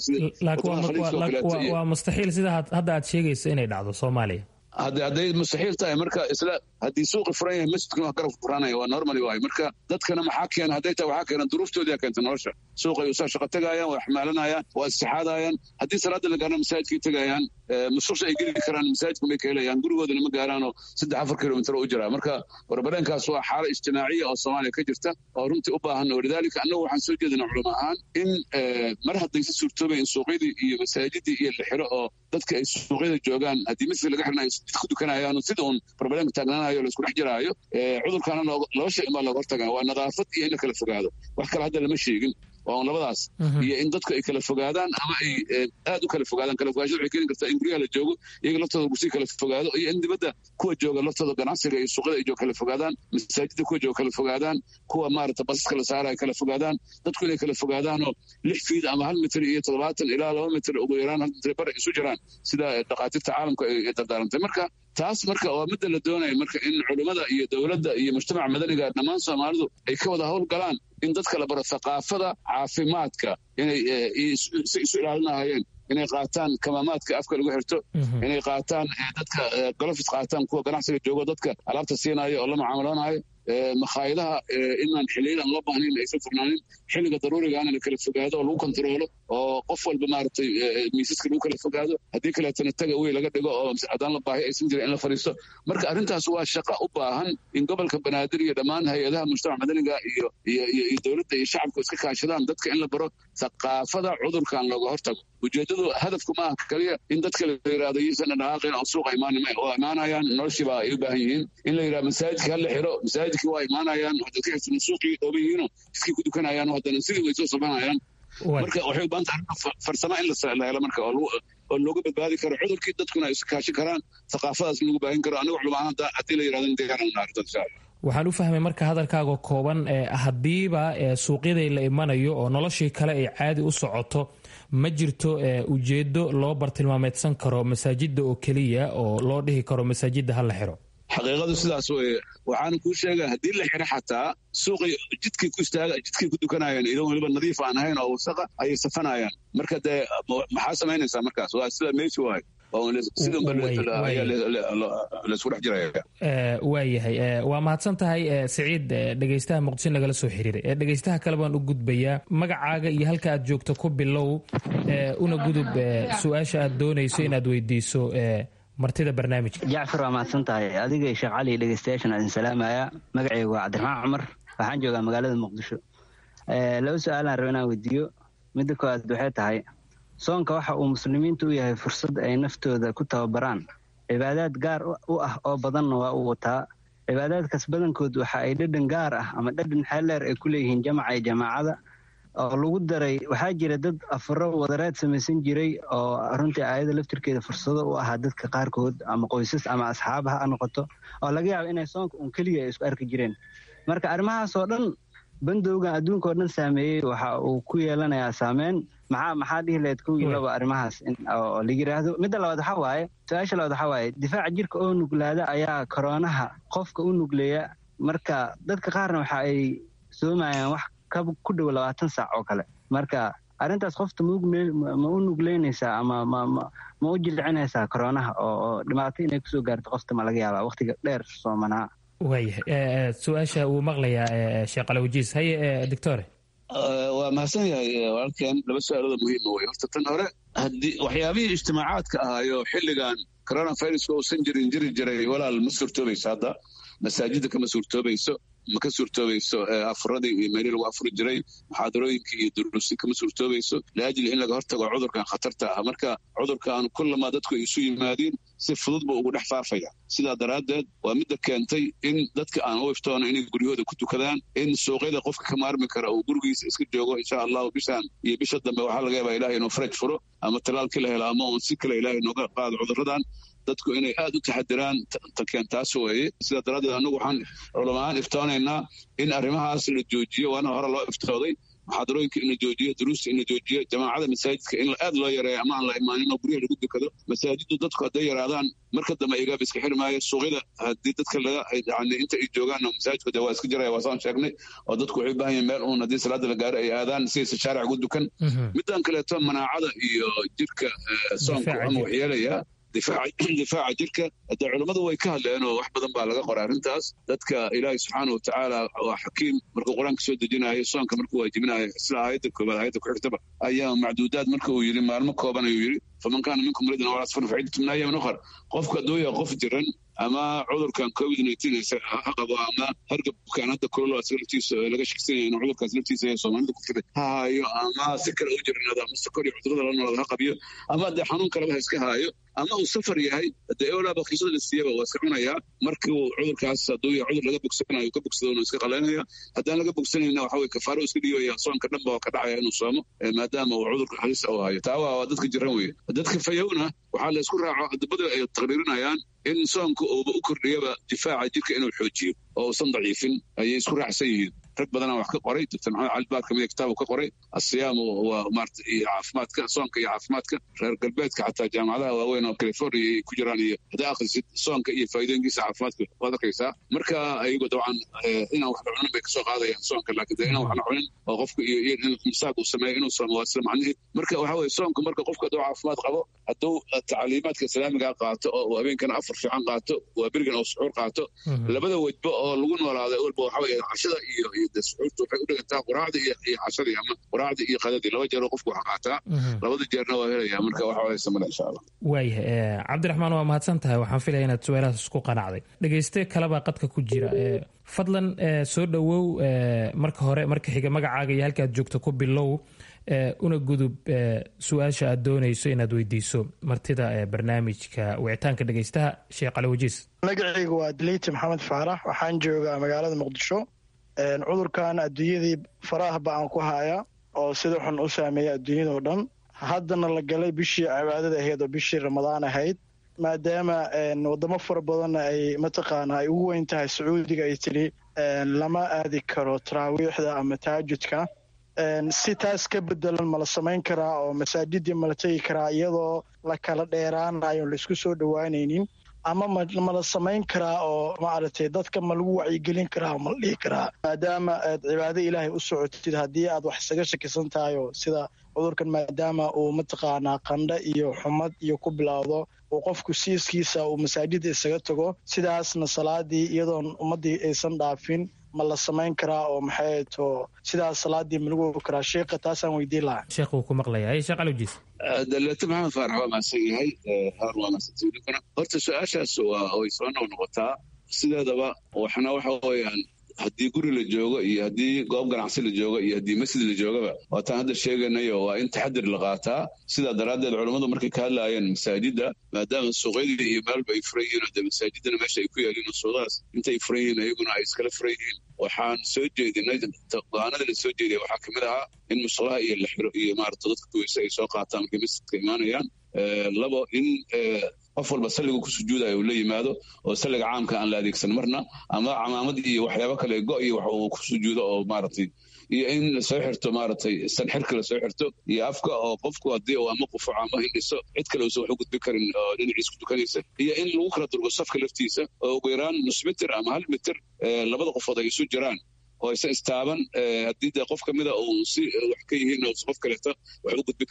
laakiin waa mustaxiil sida hadda aad sheegayso inay dhacdo soomaaliya hadday mustaxiil tahay marka isla haddii suuqi furan yahay masjidkuna waa garab furanaya waa normally waay marka dadkana maxaa keena hadday tahay waxaa keena duruuftoodiyaa keenta nolosha suuqay usoo shaqo tegayaan waa xamaalanayaan waa istixaadayaan haddii salaada la gaarana masaajidkay tegayaan mususha ay geli karaan masaajidka may ka helayaan gurigoodana ma gaaraanoo saddex afar kilomitr u jiraa marka warbareenkaas waa xaalo ijtimaaciya oo soomaaliya ka jirta oo runtii u baahan walidaalika annagu waxaan soo jeedinaa culamo ahaan in mar haddaysa suurtoobay in suuqyadii iyo masaajidii iyo la xiro oo dadka ay suuqyada joogaan haddii masjid laga xirna ay ku dukanayaan sida uun barbareenka taagnaanayo laisku dhex jiraayo cudurkaana laba shay unbaa looga hortagaa waa nadaafad iyo in la kala fogaado wax kale hadda lama sheegin waa un labadaas iyo in dadku ay kala fogaadaan ama ay aad u kala fogaadaan kala fogaashada waxay keeni kartaa in guryaha la joogo iyaga laftooda gusii kala fogaado iyo in dibadda kuwa jooga laftooda ganacsiga iyo suuqyada ay jooga kala fogaadaan masaajida kuwa jooga kala fogaadaan kuwa maarata basaska la saara ay kala fogaadaan dadku inay kala fogaadaanoo lix fiid ama hal mitir iyo toddobaatan ilaa laba mitir ugu yaraan hal mitir bar isu jiraan sida dhakhaatiirta caalamka ay dardaarantay marka taas marka waa midda la doonaya marka in culimmada iyo dowladda iyo mujtamaca madaniga dhammaan soomaalidu ay ka wada howl galaan in dadka la baro thaqaafada caafimaadka inay si isu ilaalinahayeen inay qaataan kamaamaadka afka lagu xirto inay qaataan dadka golofis qaataan kuwa ganacsiga joogo dadka alaabta siinaayo oo la mucaamaloonaayo makhaayadaha inaan xiliyadan loo baahnayn aysan furnaanin xilliga daruurigaana la kala fogaado oo lagu kontaroolo oo qof walba maaragtay miisaska lagu kala fogaado haddii kaleetana taga wey laga dhigo oo haddaan la baahi aysan jirin in la fadhiisto marka arrintaas waa shaqo u baahan in gobolka banaadir iyo dhammaan hay-adaha mujtamac madaniga iyo iyo dowladda iyo shacabku iska kaashadaan dadka in la baro thaqaafada cudurkan looga hortago ujeeddadu hadafku ma aha kaliya in dadka la yidhahdo iyosan dhaqaaqin oo suuqa imaan oo imaanayaan noloshiiba ay u baahan yihiin in la yidhahdo masaajidka ha la xiro masaajidkii waa imaanayaan dadka xirsan suuqii dhooban yihiinoo iskii ku dukanayaan haddana sidii way soo sabanayaan marka waxay u baahan tahay farsamo in la helo marka oo looga badbaadi karo cudurkii dadkuna ay iskaashi karaan thaqaafadaas lagu baahin karo aniga culamaaan haddii la yidhahdo diyaaran naarta insha allah waxaan u fahmay marka hadalkaaga kooban haddiiba suuqyaday la imanayo oo noloshii kale ay caadi u socoto ma jirto ujeedo loo bartilmaameedsan karo masaajida oo keliya oo loo dhihi karo masaajida ha la xiro xaqiiqadu sidaas weye waxaana kuu sheega haddii la xiro xataa suuqay jidkay ku istaaga jidkay ku dukanayaan idan weliba nadiif aan ahayn oo wasaqa ayay safanayaan marka dee maxaa samaynaysaa markaas waa sida meeshi waay laisku dhex jiraya waayahay waa mahadsan tahay siciid dhegeystaha muqdisho nagala soo xiriiray dhegeystaha kale baan u gudbayaa magacaaga iyo halka aad joogto ku bilow una gudub su-aasha aad doonayso inaad weydiiso martida barnaamijka jacfar waa mahadsan tahay adiga sheekh cali dhegeystayaashan adin salaamaya magacaygu waa cabdiraxmaan cumar waxaan joogaa magaalada muqdisho laba su-aalaan raba inaan weydiiyo midda koowaad waxay tahay soonka waxa uu muslimiintu u yahay fursad ay naftooda ku tababaraan cibaadaad gaar u ah oo badanna waa uu wataa cibaadaadkaas badankood waxa ay dhadhan gaar ah ama dhadhan xeeldheer ay ku leeyihiin jamaca iyo jamaacada oo lagu daray waxaa jira dad afaro wadareed samaysan jiray oo runtii aayada laftirkeeda fursado u ahaa dadka qaarkood ama qoysas ama asxaab ha noqoto oo laga yaabo inay soonka un keliya ay isku arki jireen marka arrimahaasoo dhan bandowgan adduunka oo dhan saameeyey waxa uu ku yeelanayaa saameyn maxaa maxaa dhihi lahayd kow iyo laba arrimahaas oo la yidhaahdo midda labaad waxaa waaye su-aasha labaad waxaa waaye difaaca jirka oo nuglaada ayaa koroonaha qofka u nugleeya marka dadka qaarna waxa ay soomayaan wax ku dhow labaatan saac oo kale marka arrintaas qofta ma u nugleynaysaa ama ma u jilcinaysaa koroonaha oo dhibaato inay kusoo gaarto qofta ma laga yaabaa waqtiga dheer soomanaa waayahay su-aasha wuu maqlayaa sheekh alawajiis haye doctore waa mahadsan yahay walaalkeen laba su-aalooda muhiima wey horta tan hore haddii waxyaabihii ijtimaacaadka ahaayo xilligan coronaviruska uusan jirin jiri jiray walaal ma suurtoobayso hadda masaajidda kama suurtoobayso ma ka suurtoobayso afuradii iyo meelii lagu afuri jiray muxaadarooyinkii iyo duruusi kama suurtoobayso liajli in laga hortago cudurkan khatarta ah marka cudurkan kullamaa dadku ay isu yimaadiin si fudud buu ugu dhex faafaya sidaa daraaddeed waa midda keentay in dadka aan u iftoono inay guryahooda ku tukadaan in suuqyada qofka ka maarmi kara uu gurigiisa iska joogo insha allahu bishaan iyo bisha dambe waxaa laga yaabaa ilahay inuu faraj furo ama talaalkii la helo ama uun si kale ilaahay nooga qaado cudurradan dadku inay aad u taxadiraan takeen taas weeye sidaa daraaddeed annagu waxaan culamahaan iftoonaynaa in arrimahaas la joojiyo waana hore loo iftooday muxaadarooyinka in la joojiyo duruusta in la joojiyo jamaacada masaajidka in aad loo yareeyo ama aan la imaanin oo guryaha lagu dukado masaajiddu dadku hadday yaraadaan marka dambe igaab iska xiri maayo suuqyada haddii dadka laga yani inta ay joogaan masaajidku de waa iska jiraya waa saan sheegnay oo dadku waxay u baahan yihin meel uun haddii salaada la gaaro ay aadaan sidaysa shaaric ugu dukan middan kaleeto manaacada iyo jirka soonku ama waxyeelaya difaaca jirka hadee culummadu way ka hadleen oo wax badan baa laga qora arrintaas dadka ilaahay subxaana wa tacaala waa xakiim markuu qur-aanka soo dejinayo soonka markuu waajibinayo isla aayadda koobaad aayadda ku xigtaba ayaa macduudaad marka uu yidhi maalmo kooban ayuu yidhi faman kaana minkum muridan aw asfar faciddatu min ayaamin ukhar qofka hadduu yahay qof jiran ama cudurkan covid nineteen ha qabo ama hargabkan hadda kulolo asaga laftiisa laga shaksan yahay inuu cudurkaas laftiisa ee soomaalida ku jira ha haayo ama si kale u jirnado ama sokor iyo cudurada la noolada ha qabiyo ama dee xanuun kaleba ha iska haayo ama uu safar yahay dee eolaa bakiisada la siiyaba waa iska cunayaa markii uu cudurkaas hadduu yahay cudur laga bogsanayo ka bogsado inuu iska qalaynaya haddaan laga bogsanayna waxa weye kafaaro iska dhigaya soonka dhanba waa ka dhacaya inuu soomo maadaama uu cudurka halis u hayo taa waa dadka jiran weye dadka fayowna waxaa la isku raaco adabada ay taqriirinayaan in soonka uuba u kordhiyaba difaaca jirka inuu xoojiyo oo uusan daciifin ayay isku raacsan yihiin rag badanaa wax ka qoray doctor maxamed cali baar kamida kitaab ka qoray asiyaamu waa maarata iyo caafimaadka soonka iyo caafimaadka reer galbeedka xataa jaamacadaha waaweyn oo california ay ku jiraan iyo haddaa akhrisid soonka iyo faa'iidooyinkiisa caafimaadka waad arkaysaa marka ayago dabcan inaan wax la cunin bay kasoo qaadayaan soonka laakiin dee inaan wax la cunin oo qofka iyo iyo in misaaq uu sameeyo inuu soomo waa isla macnihi marka waxa weye soonka marka qofka hadduu caafimaad qabo hadduu tacliimaadka islaamiga qaato oo uu habeenkana afar fiican qaato waa berigan oo suxuur qaato labada wejba oo lagu noolaaday walba waxa weye cashada iyo suxuurta waxay u dhigantaa quraacda iyo cashadii ama quraacda iyo qadadii laba jeeroo qofku wax qaataa labada jeerna waa helaya marka waxa weye samada insha allah waayahay cabdiraxmaan waa mahadsan tahay waxaan filaya inaad su-aalahaas isku qanacday dhegeyste kalebaa qadka ku jira fadlan soo dhowow marka hore marka xiga magacaaga iyo halkaad joogto ku bilow una gudub su-aasha aad doonayso inaad weydiiso martida barnaamijka wicitaanka dhegeystaha sheekh cali wajiis magacaygu waa daliiti maxamed faarax waxaan joogaa magaalada muqdisho cudurkan adduunyadii faraah ba-an ku haya oo sida xun u saameeya adduunyadao dhan haddana la galay bishii cibaadada ahayd oo bishii ramadaan ahayd maadaama wadamo fara badanna ay mataqaana ay ugu weyn tahay sacuudiga ay tidhi lama aadi karo taraawiixda ama taajudka si taas ka bedelan ma la samayn karaa oo masaajidii ma la tegi karaa iyadoo la kala dheeraanayo laisku soo dhowaanaynin ama ma la samayn karaa oo maaragtay dadka ma lagu wacyigelin karaa oo ma la dhihi karaa maadaama aad cibaado ilaahay u socotid haddii aad wax isaga shakisan tahay oo sida cudurkan maadaama uu mataqaanaa qandho iyo xumad iyo ku bilowdo uu qofku siiskiisa uu masaajida isaga tago sidaasna salaadii iyadoon ummaddii aysan dhaafin ma la samayn karaa oo maxay to sidaas salaadii ma lagu ogi karaa sheekha taasaan weydiin lahaa sheekh wuu ku maqlayaa sheekh alowjiis daleeto maxamed faarax waa mahadsan yahay haar waa mahadsantahay ninkuna horta su-aashaas waa way soo noq noqotaa sideedaba waxna waxa weeyaan haddii guri la joogo iyo haddii goob ganacsi la joogo iyo haddii masjid la joogaba waataan hadda sheeganayo waa in taxadir la qaataa sidaa daraaddeed culammadu markay ka hadlaayeen masaajidda maadaama suuqyadii iyo meelba ay furan yihiin de masaajidana meesha ay ku yaaliin oo suuqadaas intay furan yihiin ayaguna ay iskala furan yihiin waxaan soo jeedinay go-aanada la soo jeediyay waxaa kamid ahaa in musqulaha iyo la xiro iyo maarata dadka kuweysa ay soo qaataan markay masjidka imaanayaan labo in qof walba salliga ku sujuudayo uu la yimaado oo salliga caamka aan la adeegsan marna ama camaamad iyo waxyaabo kale go iyo wax uu ku sujuudo oo maaragtay iyo in lasoo xirto maaragtay sanxirka lasoo xirto iyo afka oo qofku haddii uu ama qufuco ama hindhiso cid kale uusan wax u gudbin karin oo dhinaciis ku tukanaysa iyo in lagu kala durgo safka laftiisa oo ugu yaraan nus mitir ama hal mitir labada qofood ay isu jiraan oo aysan istaaban haddii dee qof kamida uu si wax ka yihiin oo qof kaleeto wax u gudbi karin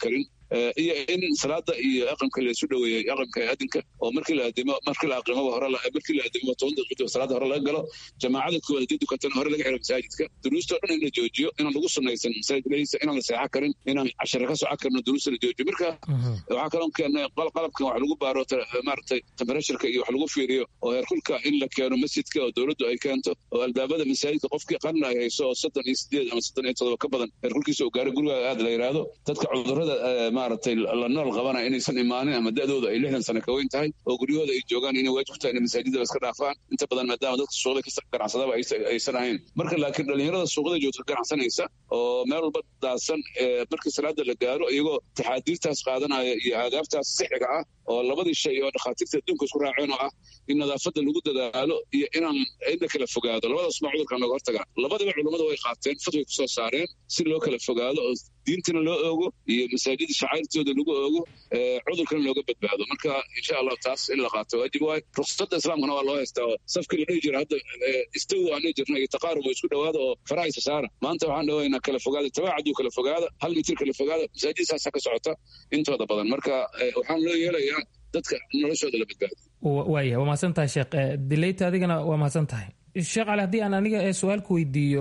iyo in salaada iyo aqamka laysu dhoweeyey aqamka adinka oo markii la adimo markii la aqimaba hore markii la adimo toban daqiiqo salaada hore laga galo jamaacada koowaad haddii dukatana hore laga xiro masaajidka duruustoo dhan in la joojiyo inaan lagu sunnaysan masaajid leysa inaan la seexan karin inaan cashare ka soco karno duruusta la joojiyo marka waxaa kaloo keennay qalabkan wax lagu baaro maaragtay temperatuurka iyo wax lagu fiiriyo oo heerkulka in la keeno masjidka oo dowladdu ay keento oo albaabada masaajidka qofkii qarna ay hayso oo soddon iyo sideed ama soddon iyo todoba ka badan heerkulkiisa uu gaaro gurigaaga aad la yidhaahdo dadka cudurrada maaragtay la nool qabana inaysan imaanin ama da'dooda ay lixdan sano ka weyn tahay oo guryahooda ay joogaan inay waajib tahay inay masaajidada iska dhaafaan inta badan maadaama dadka suuqda ka ganacsadaba aysan ahayn marka laakiin dhalinyarada suuqda joogta ganacsanaysa oo meel walba daadsan markii salaada la gaaro iyagoo taxaadiirtaas qaadanaya iyo aadaabtaas sixiga ah oo labadii shay oo dhakhaatiirta adduunka isku raaceen oo ah in nadaafadda lagu dadaalo iyo inaan inla kala fogaado labadaas maa cudurkan looga hortagaa labadiba culummada way qaateen fatway kusoo saareen si loo kala fogaado oo diintana loo oogo iyo masaajida shacairtooda lagu oogo cudurkana looga badbaado marka insha allahu taas in la qaato waajib waay ruksada islaamkana waa loo haystaa oo safkii la dhihi jira hadda istawi aan dhihi jirna iyo taqaarub oo isku dhowaada oo farahaysa saara maanta waxaan dhawaynaa kala fogaada tabaacaduu kala fogaada hal mitir kala fogaada masaajid saasa ka socota intooda badan marka waxaan loo yeelayaa dadka noloshooda la badbaado waaya waa mahadsan tahay sheekh dileyta adigana waa mahadsan tahay sheekh cali haddii aan aniga su-aalku weydiiyo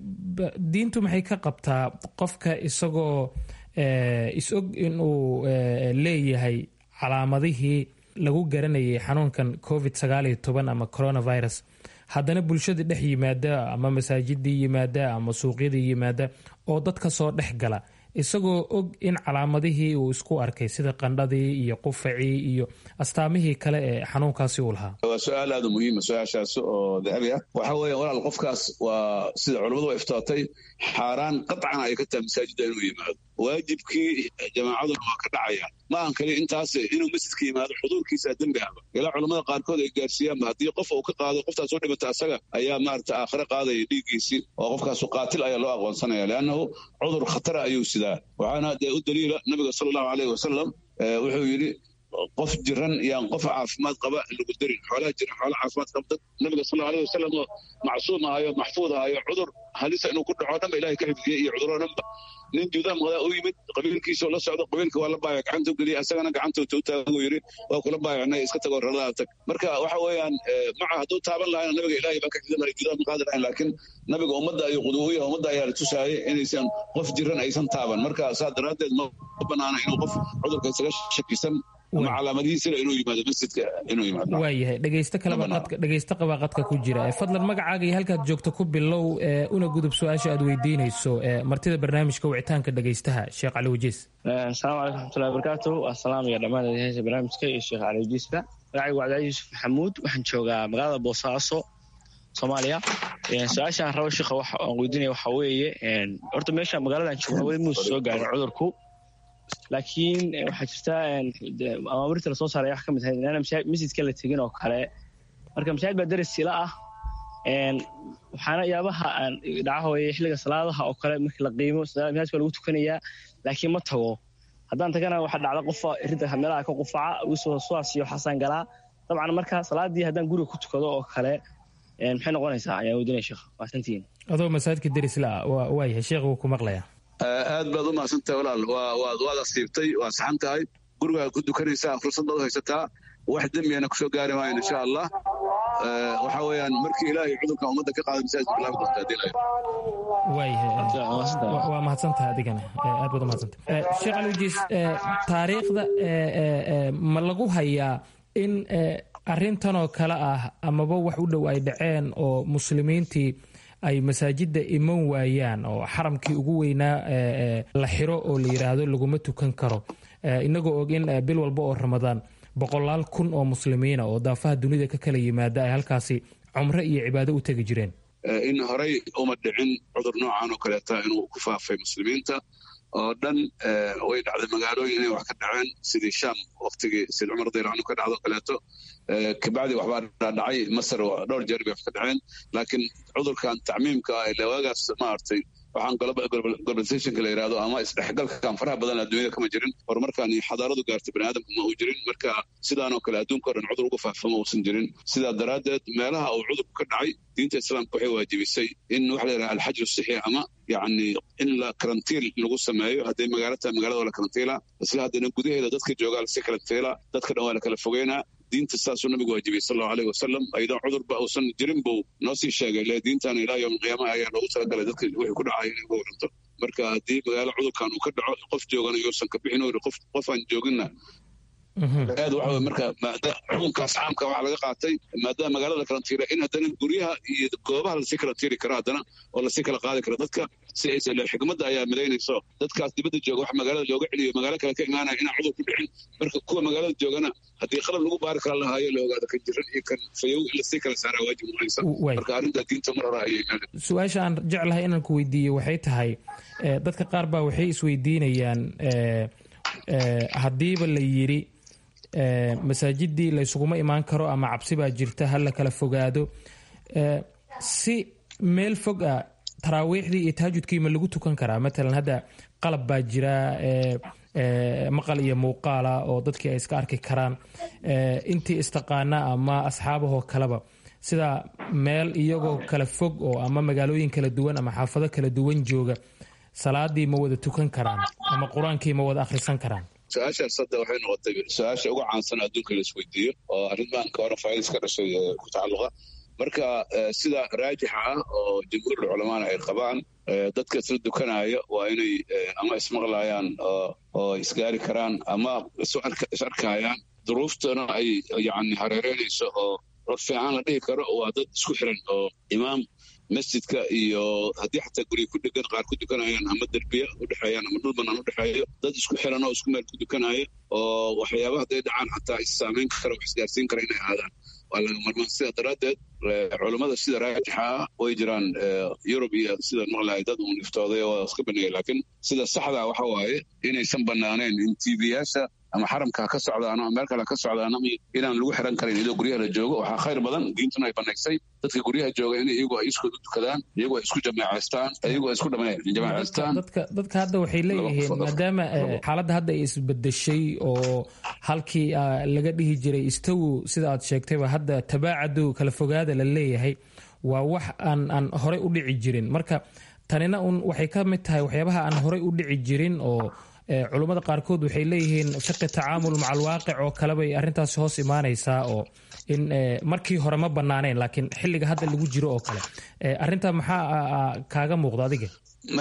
diintu maxay ka qabtaa qofka isagoo is-og inuu leeyahay calaamadihii lagu garanayay xanuunkan covid sagaaliyo toban ama coronavirus haddana bulshada dhex yimaada ama masaajidii yimaada ama suuqyadii yimaada oo dadka soo dhex gala isagoo og in calaamadihii uu isku arkay sida qandhadii iyo qufacii iyo astaamihii kale ee xanuunkaasi uu lahaa waa su-aal aada u muhiima su-aashaas oo dahabi ah waxa weeya walaal qofkaas waa sida culammadu ay iftootay xaaraan qatcan ay ka tahay masaajidda inuu yimaado waajibkii jamaacaduna waa ka dhacaya ma aan kali intaas inuu masjidka yimaado xuduurkiisa dembi ahba ilaa culammada qaarkood ay gaarsiiyaanba haddii qof uu ka qaado qoftaas u dhimata asaga ayaa maarata aakhire qaadaya dhiiggiisii oo qofkaasu qaatil ayaa loo aqoonsanaya leannahu cudur khatara ayuu sidaa waxaana dee u daliila nabiga sala allahu aleyhi wasalam wuxuu yidhi qof jiran yaan qof caafimaad qaba lagu darin xoolaha jiran xoola caafimaad qaba dad nabiga sal allahu aleyhi wasalam oo macsuum ahayo maxfuud ahayo cudur halisa inuu ku dhaco dhanba ilahay ka xifdiyey iyo cuduroo dhanba nin juudaam qadaa u yimid qabiilkiisoo la socdo qabiilka waa la baayac gacanta u geliyay asagana gacanta u taaguu yidhi waa kula baayacnay iska tagoo raladaa tag marka waxa weeyaan maca hadduu taaban lahayna nabiga ilaahay baa ka xifdin lahay juudaam qaadi lahayn laakiin nabiga ummadda ayuu qudu u yahay ummadda ayaa la tusaayay inaysan qof jiran aysan taaban marka saa daraaddeed ma banaana inuu qof cudurka isaga shakisan ama calaamadihiisina inuu yimaado masjidka inuu yimaado waayahay dhegeysto kaleba qadka dhegeysto qabaa qadka ku jira fadlan magacaaga iyo halkaad joogto ku bilow una gudub su-aasha aad weydiinayso martida barnaamijka wicitaanka dhegeystaha sheekh cali wajiis asalaamu calaykum raxmatullahi wabarakaatu asalaam iyo dhammaan dhegeysta barnaamijka iyo sheekh cali wajiiska magacaygu cabdilaahi yuusuf maxamuud waxaan joogaa magaalada boosaaso soomaaliya su-aashaan rabo sheekha waxa aan weydiinaya waxa weeye horta meesha magaaladan joogna weli muuse soo gaarin cudurku laakiin waxaa jirta amaamirta lasoo saaray wax ka mid ahayd inaana masjidka la tegin oo kale marka masaajid baa daris sila ah waxaana yaabaha dhaca hooye xilliga salaadaha oo kale markii la qiimo masaajidka lagu tukanayaa laakiin ma tago haddaan tagana waxaa dhacda qofa ridda meelaha ka qufaca wisoo suwaas iyo xasaan galaa dabcan marka salaadii haddaan guriga ku tukado oo kale maxay noqonaysaa ayaan weydiinaya sheekh waasantiin adoo masaajidka darisla waayahay sheekh wuu ku maqlayaa aad baad u mahadsantahay walaal waad asiibtay waa saxan tahay gurigaa ku dukanaysaa fursad baad u haysataa wax dembiyana kusoo gaari maayo insha allah waxa weeyaan markii ilaahay cudurkan ummadda ka qaada masaajid bilaabi doonta hadii lahayd waayahay waa mahadsantahay adigana aad baad u mahadsantahay sheekh alijiis taariikhda ma lagu hayaa in arrintanoo kale ah amaba wax u dhow ay dhaceen oo muslimiintii ay masaajidda iman waayaan oo xaramkii ugu weynaa la xiro oo la yidhaahdo laguma tukan karo inagoo og in bil walba oo ramadaan boqolaal kun oo muslimiina oo daafaha dunida ka kala yimaada ay halkaasi cumro iyo cibaado u tegi jireen in horey uma dhicin cudur noocan oo kaleeta inuu ku faafay muslimiinta oo dhan way dhacday magaalooyin inay wax ka dhaceen sidii sham waktigii sid cumar daylaanu ka dhacdo kaleeto kabacdi waxbaa dhacay masar dhowr jeer bay wax ka dhaceen laakiin cudurkan tacmiimka ah ile waagaas maaragtay waxaan globalizationka la yidhahdo ama isdhexgalkan faraha badan adduunyada kama jirin horumarkan xadaaradu gaartay bani aadamka ma uu jirin marka sidaanoo kale adduunka o dhan cudur uga faafamo uusan jirin sidaa daraaddeed meelaha uu cudurku ka dhacay diinta islaamka waxay waajibisay in waxa la yidhaha alxajru sixi ama yacni in la karantiil lagu sameeyo hadday magaalo tahay magaalada waa la karantiila isla haddana gudaheeda dadka joogaa lasi karantiila dadka dhan waa la kala fogeynaa diinta saasuu nabigu waajibiyey sal allahu aleyhi wasalam ayadoo cudurba uusan jirin buu noo sii sheegay le diintan ilaa yowm alqiyaamaha ayaa loogu talagalay dadka wixii ku dhacay inay uga waranto marka haddii magaalo cudurkan uu ka dhaco qof joogana yousan ka bixin ori qof qofaan jooginna aad waxa marka xukunkaas caamka waxaa laga qaatay maadaama magaalada karantiira in haddana guryaha iyo goobaha lasii karantiiri karo haddana oo lasii kala qaadi karo dadka si aysa le xikmadda ayaa midaynayso dadkaas dibadda jooga wax magaalada looga celiyo magaalo kale ka imaanaya inaan cudur ku dhicin marka kuwa magaalada joogana haddii qalab lagu baari kara lahaayo la ogaado kan jiran iyo kan fayow in lasii kala saaraa waajib noqonaysa marka arrinta diinta mar hore ayay su-aasha aan jeclahay inaan ku weydiiyo waxay tahay dadka qaar baa waxay isweydiinayaan haddiiba la yidhi masaajidii laysuguma imaan karo ama cabsi baa jirta ha la kala fogaado si meel fog ah taraawiixdii iyo tahajudkii ma lagu tukan karaa matalan hadda qalab baa jira maqal iyo muuqaala oo dadkii ay iska arki karaan intii istaqaana ama asxaabahoo kaleba sida meel iyagoo kala fog oo ama magaalooyin kala duwan ama xaafado kala duwan jooga salaadii ma wada tukan karaan ama qur-aankii ma wada akhrisan karaan su-aashaas hadda waxay noqotay su-aasha uga caansan adduunka la isweydiiyo oo arrintan ka hore faailis ka dhashay ku tacalluqa marka sida raajixa ah oo jamhuurul culamaana ay qabaan dadka isla dukanaya waa inay ama ismaqlayaan oo isgaari karaan ama is arkayaan duruuftana ay yani hareereynayso oo cod fiican la dhihi karo waa dad isku xiran oo imaam masjidka iyo haddii xataa gurya ku dhegan qaar ku dukanayaan ama derbiya udhexeeyaan ama dhul banaan udhexeeyo dad isku xiran oo isku meel ku dukanaya oo waxyaaba hadday dhacaan xataa issaamayn kara wax isgaarsiin kara inay aadaan waa laga marmaan sidaa daraaddeed culammada sida raajixa ah way jiraan yurub iyo sida maqlahay dad uun iftooday oo iska baneeyay laakiin sida saxdaa waxa waaye inaysan banaaneen in tv-yaasha ama xaramka ha ka socdaan ama meel kale ha ka socdaan ama inaan lagu xiran karin iyadoo guryaha la joogo waxaa khayr badan diintuna ay banaysay dadka guryaha jooga in iyagu ay iskood u tukadaan iyagu ay isku jamaacaystaan iyagu ay isku jamaacaystaan dadka hadda waxay leeyihiin maadaama xaaladda hadda ay isbedeshay oo halkii laga dhihi jiray istawu sida aad sheegtayba hadda tabaacadu kala fogaada la leeyahay waa wax aan aan horey u dhici jirin marka tanina un waxay ka mid tahay waxyaabaha aan horey u dhici jirin oo culummada qaarkood waxay leeyihiin shaqi tacaamul maca alwaaqic oo kale bay arrintaasi hoos imaanaysaa oo in markii hore ma banaaneen laakiin xilliga hadda lagu jiro oo kale arrinta maxaa kaaga muuqda adiga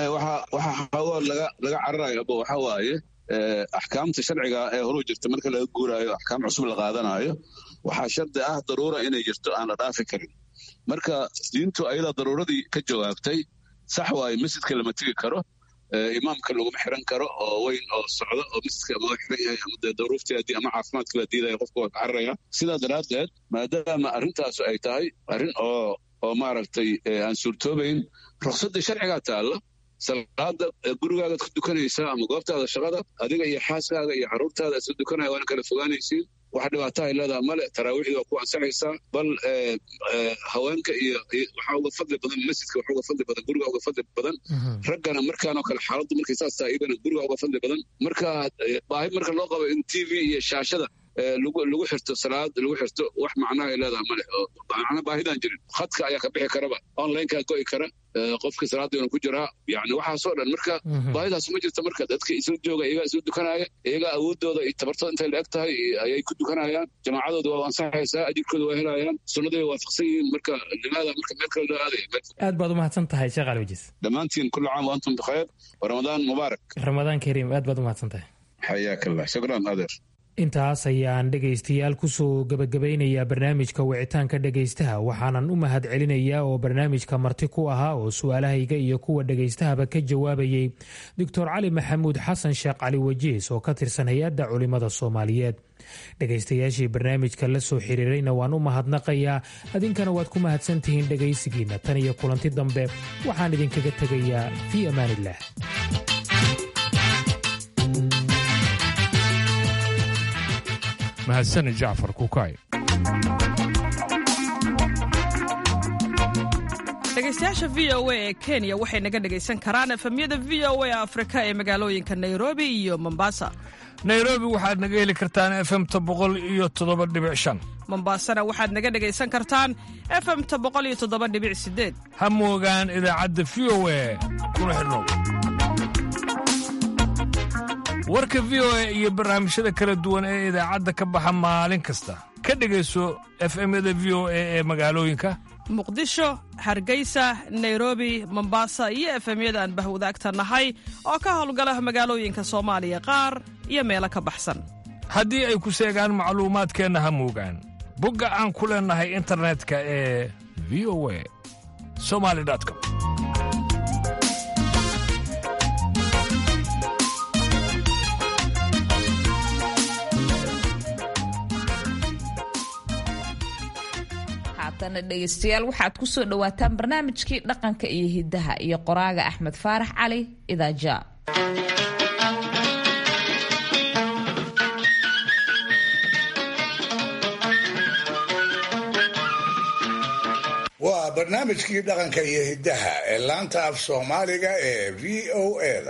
waxa xoogo laga laga cararayo aba waxa waaye axkaamta sharciga ee horu jirta marka laga guuraayo axkaam cusub la qaadanayo waxaa shardi ah daruura inay jirto aan la dhaafi karin marka diintu ayadaa daruuradii ka jawaabtay sax waaye masjidka lama tegi karo imaamka laguma xiran karo oo weyn oo socda oo masjidka ama xiran yahay ama dee daruufteedii ama caafimaadka la diidaya qofka waa ka cararaya sidaa daraaddeed maadaama arrintaasu ay tahay arrin oo oo maaragtay aan suurtoobayn ruqsaddii sharcigaa taalla salaada gurigaagaad ku dukanaysaa ama goobtaada shaqada adiga iyo xaaskaaga iyo carruurtaada isla dukanaya waana kala fogaanaysiin wax dhibaato ay leedaha male taraawiixdii waa ku ansaxaysaa bal haweenka iyo waxaa uga fadli badan masjidka waxaa uga fadli badan guriga uga fadli badan raggana markaanoo kale xaaladdu markay saas tahay iyagana guriga uga fadli badan marka baahi marka loo qabo in t v iyo shaashada lagu xirto salaad lagu xirto wax macnaha ay leedaha male oo macna baahidaan jirin khadka ayaa ka bixi karaba onlinekaa go'i kara qofkii salaadiina ku jiraa yani waxaasoo dhan marka baahidaas ma jirto marka dadka isla jooga iyagaa isla dukanaya iyagaa awoodooda iyo tabartooda intay la eg tahay ayay ku dukanayaan jamaacadooda waa ansaxaysaa ajirkooda waa helayaan sunnaday waafaqsan yihiin marka limaada marka meel kale loo aadaya aad baad umahadsan tahay sheekh ali wajis dhammaantiin kullu caam waantum bikhayr wa ramadaan mubaarak ramadaan kariim aad baad umahadsan tahay xayaak allah shukran adeer intaas ayaan dhegaystayaal kusoo gabagabaynayaa barnaamijka wicitaanka dhegaystaha waxaanan u mahad celinayaa oo barnaamijka marti ku ahaa oo su-aalahayga iyo kuwa dhegaystahaba ka jawaabayey doctor cali maxamuud xasan sheekh cali wajiis oo ka tirsan hay-adda culimada soomaaliyeed dhegaystayaashii barnaamijka la soo xiriirayna waan u mahadnaqayaa adinkana waad ku mahadsantihiin dhegaysigiinna tan iyo kulanti dambe waxaan idinkaga tegayaa fii amaaniillah mahadsanid jacfar kukay dhegaystayaasha v o a ee kenya waxay naga dhegaysan karaan efemyada v o a afrika ee magaalooyinka nairobi iyo mombasa nairobi waxaad naga heli kartaan efemta boqol iyo toddoba dhibic shan mombasana waxaad naga dhegaysan kartaan efemta boqol iyo toddoba dhibic sideed ha moogaan idaacadda v o a kuna xidhnow warka v o a iyo barnaamijyada kala duwan ee idaacadda ka baxa maalin kasta ka dhegayso efemyada v o a ee magaalooyinka muqdisho hargeysa nairobi mombasa iyo efemyada aan bahwadaagta nahay oo ka howlgala magaalooyinka soomaaliya qaar iyo meelo ka baxsan haddii ay ku seegaan macluumaadkeenna ha moogaan bogga aan ku leennahay internetka ee v o a somali com haatana dhegaystayaal waxaad ku soo dhowaataan barnaamijkii dhaqanka iyo hiddaha iyo qoraaga axmed faarax cali idaaja waa barnaamijkii dhaqanka iyo hiddaha ee laanta af soomaaliga ee v o a-da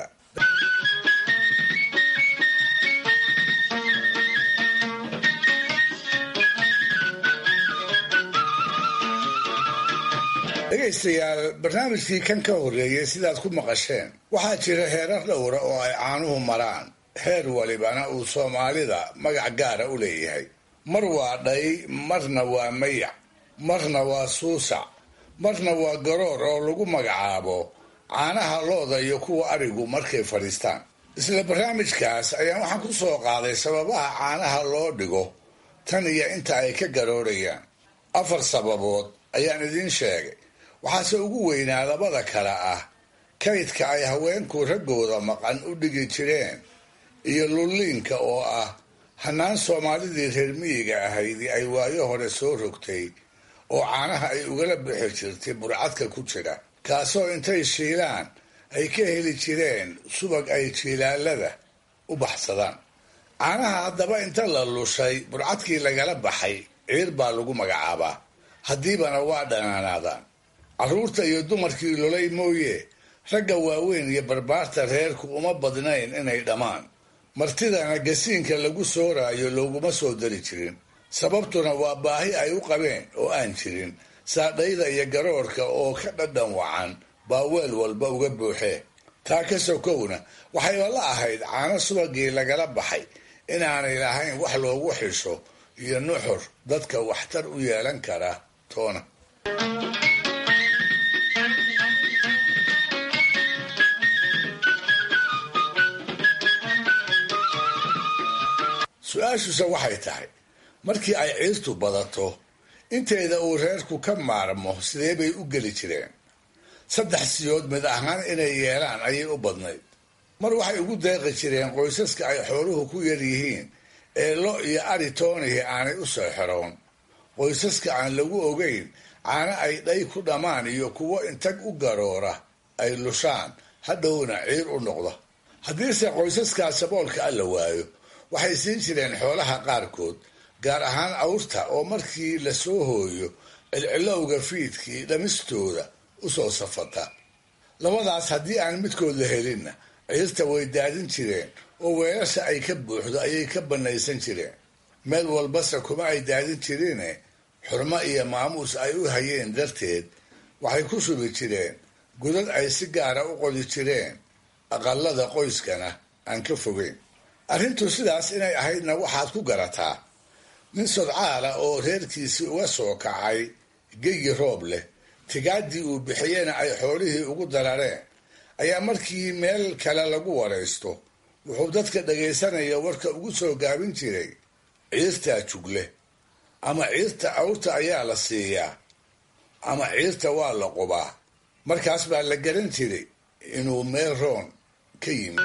dhegaystayaal barnaamijkii kan ka horreeyey sidaad ku maqasheen waxaa jira heerar dhowra oo ay caanuhu maraan heer walibana uu soomaalida magac gaara u leeyahay mar waa dhay marna waa mayac marna waa suusac marna waa garoor oo lagu magacaabo caanaha looda iyo kuwa arigu markay fadhiistaan isla barnaamijkaas ayaan waxaan ku soo qaaday sababaha caanaha loo dhigo tan iyo inta ay ka garoorayaan afar sababood ayaan idiin sheegay waxaase ugu weynaa labada kale ah kaydka ay haweenku raggooda maqan u dhigi jireen iyo lulliinka oo ah hannaan soomaalidii reer miyiga ahaydii ay waayo hore soo rogtay oo caanaha ay ugala bixi jirtay burcadka ku jira kaasoo intay shiilaan ay ka heli jireen subag ay jiilaalada u baxsadaan caanaha haddaba inta la lushay burcadkii lagala baxay ciir baa lagu magacaabaa haddiibana waa dhanaanaadaan carruurta iyo dumarkii lolay mooye ragga waaweyn iyo barbaarta reerku uma badnayn inay dhammaan martidana gasiinka lagu sooraayo looguma soo dari jirin sababtuna waa baahi ay u qabeen oo aan jirin saadhayda iyo garoorka oo ka dhadhan wacan baa weel walba uga buuxee taa ka sokowna waxayba la ahayd caano subagii lagala baxay inaanay lahayn wax loogu xisho iyo nuxur dadka waxtar u yeelan kara toona su-aashuse waxay tahay markii ay ciirtu badato inteeda uu reerku ka maarmo sidee bay u geli jireen saddex siyood mid ahaan inay yeelaan ayay u badnayd mar waxay ugu deeqi jireen qoysaska ay xooluhu ku yar yihiin ee lo iyo ari toonihi aanay u soo xeroon qoysaska aan lagu ogeyn caano ay dhay ku dhammaan iyo kuwo intag u garoora ay lushaan hadhowna ciir u noqda haddiise qoysaskaas saboolka alla waayo waxay siin jireen xoolaha qaarkood gaar ahaan awrta oo markii la soo hooyo cilcilowga fiidkii dhamistooda u soo safata labadaas haddii aan midkood la helinna ciirta way daadin jireen oo weelasha ay ka buuxdo ayay ka bannaysan jireen meel walbase kuma ay daadin jirine xurmo iyo maamuus ay u hayeen darteed waxay ku shubi jireen godad ay si gaara u qodi jireen aqalada qoyskana aan ka fogeyn arrintu sidaas inay ahaydna waxaad ku garataa nin sodcaala oo reerkiisii uga soo kacay geyi roob leh tigaaddii uu bixiyena ay xoolihii ugu darareen ayaa markii meel kale lagu waraysto wuxuu dadka dhagaysanaya warka ugu soo gaabin jiray ciirtaa jugle ama ciirta awrta ayaa la siiyaa ama ciirta waa la qubaa markaas baa la garan jiray inuu meel roon ka yimi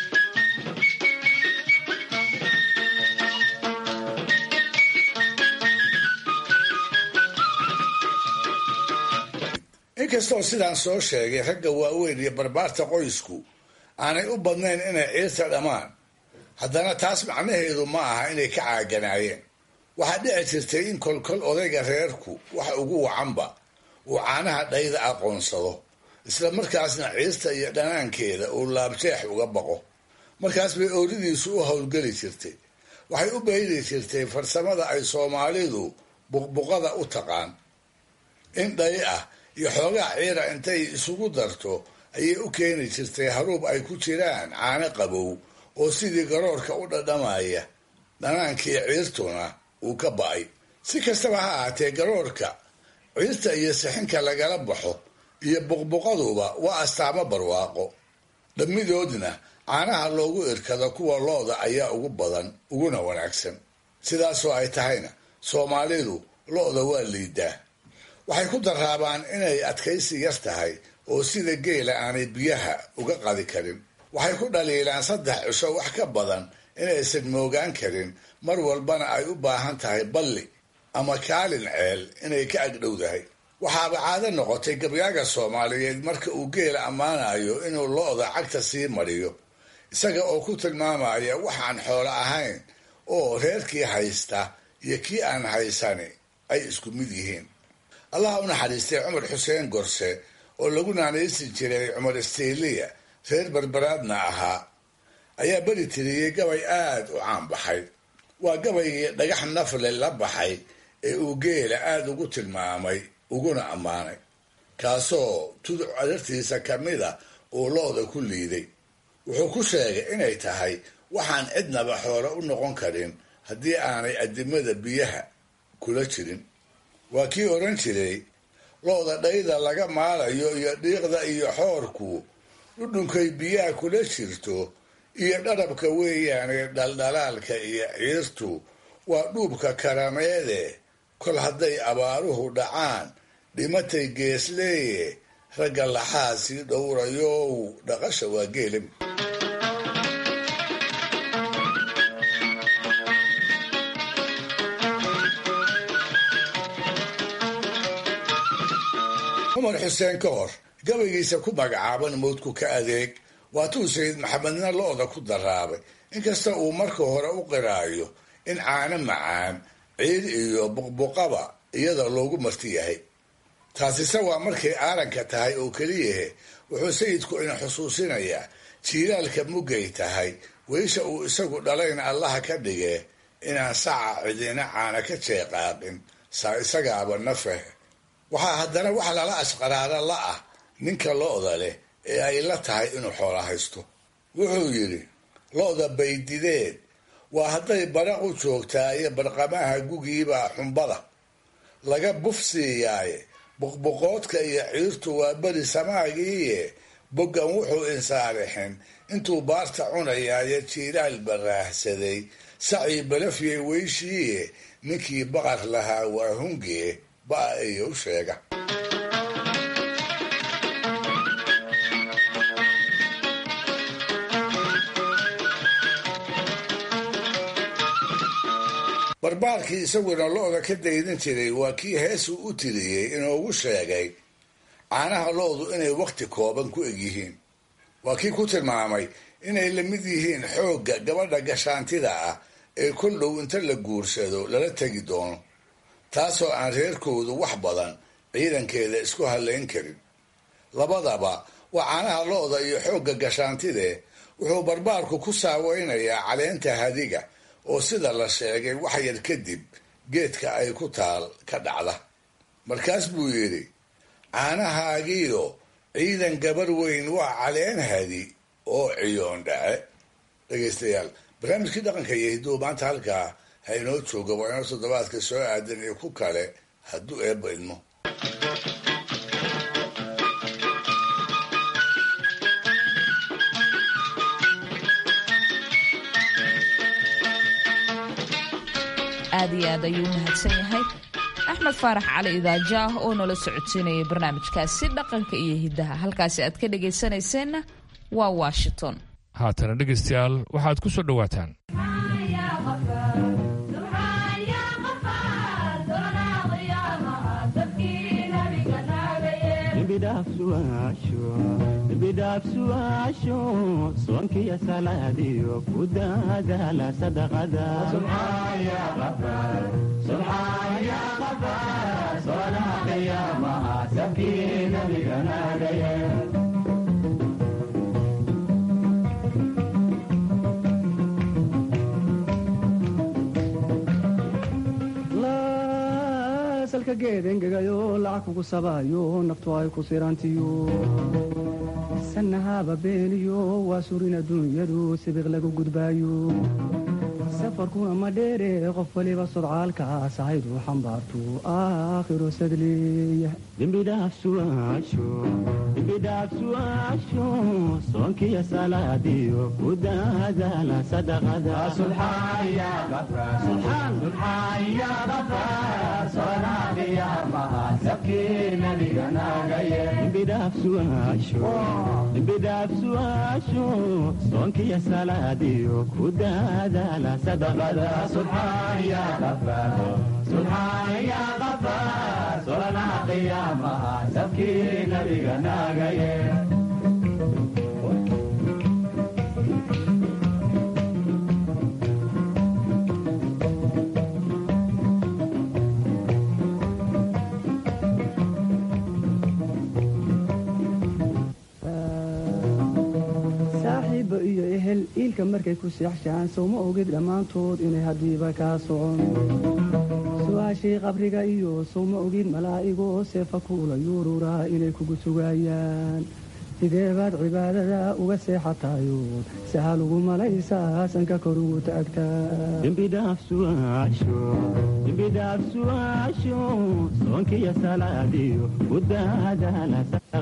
inkastoo sidaan soo sheegay ragga waaweyn iyo barbaarta qoysku aanay u badnayn inay ciirta dhammaan haddana taas macnaheedu ma aha inay ka caaganaayeen waxaa dhici jirtay in kolkol odayga reerku wax ugu wacanba uu caanaha dhayda aqoonsado isla markaasna ciista iyo dhanaankeeda uu laabjeex uga baqo markaas bay ooridiisu u howlgeli jirtay waxay u bayri jirtay farsamada ay soomaalidu buqbuqada u taqaan in dhay ah iyo xoogaa ciira intay isugu darto ayay u keeni jirtay haruub ay ku jiraan caano qabow oo sidii garoorka u dhadhamaya dhanaankii ciirtuna uu ka ba'ay si kastaba ha ahaatee garoorka ciirta iyo sixinka lagala baxo iyo buqbuqaduba waa astaamo barwaaqo dhammidoodna caanaha loogu irkado kuwa looda ayaa ugu badan uguna wanaagsan sidaasoo ay tahayna soomaalidu lo-da waa liidaa waxay ku daraabaan inay adkaysi yar tahay oo sida geela aanay biyaha uga qadi karin waxay ku dhaliilaan saddex cisho wax ka badan inaysan moogaan karin mar walbana ay u baahan tahay balli ama kaalin ceel inay ka agdhowdahay waxaaba caado noqotay gabyaaga soomaaliyeed marka uu geela ammaanayo inuu lo-da cagta sii mariyo isaga oo ku tilmaamaya waxaan xoolo ahayn oo reerkii haysta iyo kii aan haysani ay isku mid yihiin allah u naxariistay cumar xuseen gorse oo lagu naanaysi jiray cumar isteyliya reer barbaraadna ahaa ayaa beri tiriyey gabay aada u caan baxay waa gabaygii dhagax nafle la baxay ee uu geela aada ugu tilmaamay uguna ammaanay kaasoo tuduc adartiisa ka mida uu looda ku liiday wuxuu ku sheegay inay tahay waxaan cidnaba xoolo u noqon karin haddii aanay adimada biyaha kula jirin waa kii odhan jiray looda dhayda laga maalayo iyo dhiiqda iyo xoorku dhudhunkay biyaha kula jirto iyo dharabka weeyaane dhaldhalaalka iyo ciirtu waa dhuubka karameede kol hadday abaaruhu dhacaan dhimatay geesleeye ragga laxaa sii dhowrayow dhaqasha waa geelam cumar xuseen ka hor gabaygiisa ku magacaaban mawdku ka adeeg waatuu sayid maxamedna lo-da ku daraabay inkasta uu marka hore u qiraayo in caano macaan ciid iyo buqbuqaba iyada loogu marti yahay taasise waa markay aaranka tahay oo keliyahe wuxuu sayidku ina xusuusinayaa jiilaalka muggay tahay weysha uu isagu dhalayna allaha ka dhige inaan saca cidina caana ka jeeqaaqin saa isagaaba nafeh waxaa haddana wax lala ashqaraara la ah ninka lo-da leh ee ay la tahay inuu xoola haysto wuxuu yidhi lo-da baydideed waa hadday baraq u joogtaa iyo barqamaha gugiiba xumbada laga buf siiyaaye buqbuqoodka iyo ciirtu waa beri samaagiiye boggan wuxuu insaarixin intuu baarta cunayaayo jiiraal baraahsaday sacii balafyay weyshiiye ninkii baqar lahaa waa hungee ba-a iyo u sheega barbaarkii isaguna lo-da ka daydin jiray waa kii heesuu u tiriyey inoogu sheegay caanaha lo-du inay wakhti kooban ku egyihiin waa kii ku tilmaamay inay la mid yihiin xoogga gabadha gashaantida ah ee kol dhow inta la guursado lala tegi doono taasoo aan reerkoodu wax badan ciidankeeda isku hallayn karin labadaba waa caanaha lo-da iyo xoogga gashaantide wuxuu barbaarku ku saaweynayaa caleenta hadiga oo sida la sheegay wax yar kadib geedka ay ku taal ka dhacda markaas buu yidhi caanahaagiiyo ciidan gabar weyn waa caleen hadi oo ciyoon dhace dhegaystayaal barnaamijkii dhaqanka iyo hidduu maanta halkaa ha inoo jooga waa inoo toddobaadka soo aadan iyo ku kale hadduu eebba idmo aad iyo aad ayuu mahadsan yahay axmed faarax cali idaajaah oo nala socodsiinayay barnaamijkaasi dhaqanka iyo hiddaha halkaasi aad ka dhegaysanayseena waa washington haatana dhegaystayaal waxaad ku soo dhowaataan bidhaafsu'aasho soonkiyo salaadiyo ku daadaala sadaqada sabkii nabiga naagaye salka geed engegayo lacag kugu sabayo naftu ay ku sirantiyo sanahaba beeniyo waa surin adduunyadu sibiq lagu gudbaayo safarkuna ma dheere qof waliba sodcaalkaas ahaydu xambaartu aakhiro sadleeya dembidhaafsuaasho soonkiyo salaadiyo ku daadaala sadaqadembidhaafsuaasho soonkiyo salaadiyo ku daadaala sadaqada subxaan ya qafaar subxaan ya qafaar solanaha qiyaamaha sabkii nabiga naagaye saaxiibba iyo ehel iilka markay ku seexshaan sowma ogid dhammaantood inay haddiiba kaa socon su-aashii qabriga iyo sowma ogid malaa'igoo seefa kuula yuururaa inay kugu sugaayaan sidee baad cibaadada uga seexatayood sahal ugu malaysaa sanka kor ugu taagtaadembidhaafsuaasho soonkiyo salaadiyo ku daadaala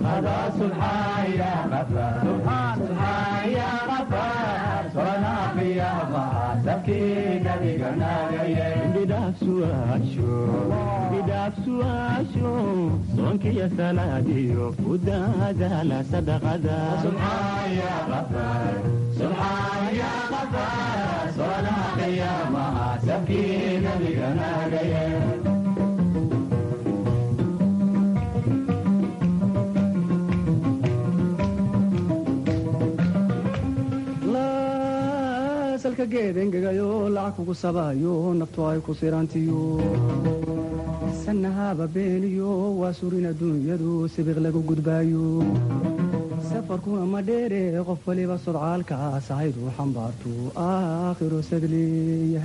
bidhaafsuaasho soonkiyo salaadiyo ku daadaala sadaqada sabkii nabiga naagaye salka geed engegayo lacag kugu sabayo naftu ay ku sirantiyo sanahaba beeniyo waa surin adduunyadu sibiq lagu gudbaayo safarkuna ma dheere qof waliba sodcaalkaas ahaydu xambaartu aakhiro sadleeya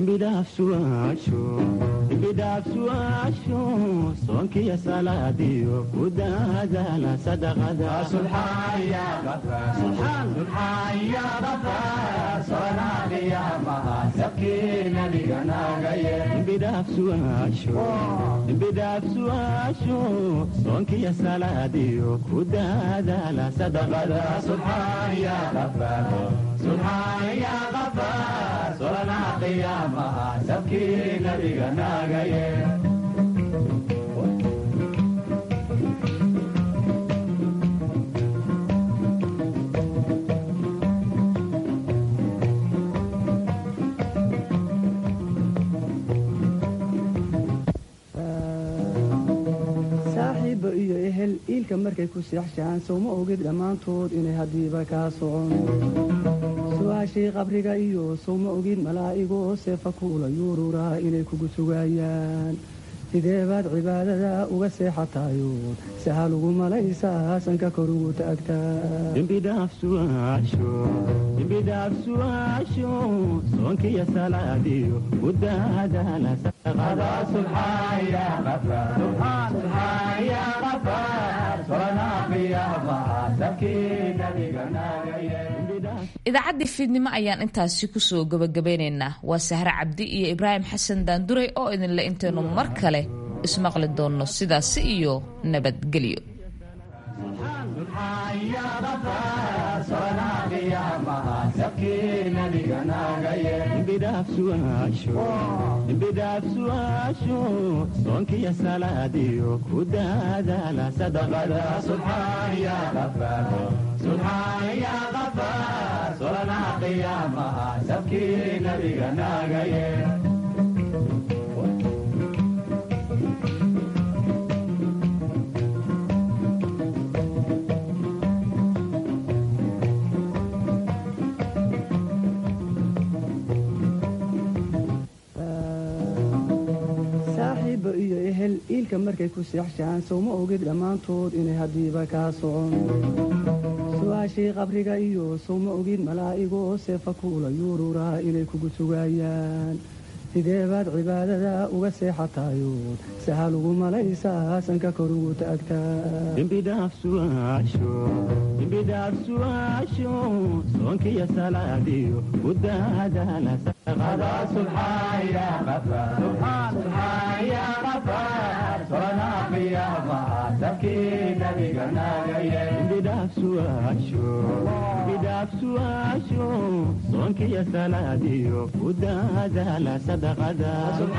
dembidhaafsuaasho soonkiyo salaadiyo ku daadaala sadaqada dembidhaafsuaasho soonkiyo salaadiyo ku daadaala sadaqada solanaha qiyaamaha sabkii nabiga naagaye saaxiibba iyo ehel iilka markay ku seexshaan sowma ogid dhammaantood inay haddiiba kaa socon su-aashii qabriga iyo sowma ogid malaa'igoo seefa kuula yuururaa inay kugu sugaayaan sidee baad cibaadada uga seexatayood sahal ugu malaysaa sanka kor ugu taagtaadembidhaafsuaasho soonkiyo salaadiyo ku daadaala idaacaddii fiidnimo ayaan intaasi kusoo gabagabeynaynaa waa sahre cabdi iyo ibraahim xasan daanduray oo idinle intaynu mar kale ismaqli doonno sidaasi iyo nabadgelyo dembidhaafsuaasho soonkiyo salaadiyo ku daadaala sadaqada solanaha qiyaamaha sabkii nabiga naagaye saaxiibo iyo ehel iilka markay ku seexshaan sowma ogid dhammaantood inay haddiiba kaa socon su-aashii qabriga iyo sowma ogid malaa'igoo seefa kuula yuururaa inay kugu sugaayaan sidee baad cibaadada uga seexatayood sahal ugu malaysaa sanka kor ugu taagtaadembidhaafsuaasho soonkiyo salaadiyo ku daadaala bidhaafsuaasho soonkiyo salaadiyo ku daadaala sadaqada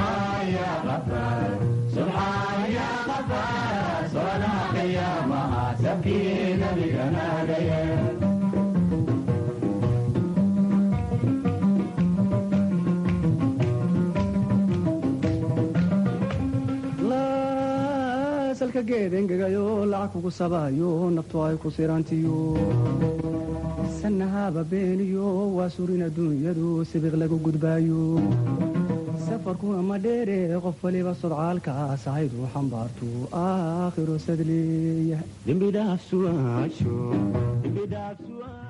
salka geed engegayo lacag kugu sabaayo naftu ay ku sirantiyo sanahaba beeniyo waa surin adduunyadu sibiq lagu gudbaayo safarkuna ma dheere qof waliba sodcaalkaas ahaydu xambaartu aakhiro sadleeya dembidhaafsuaasho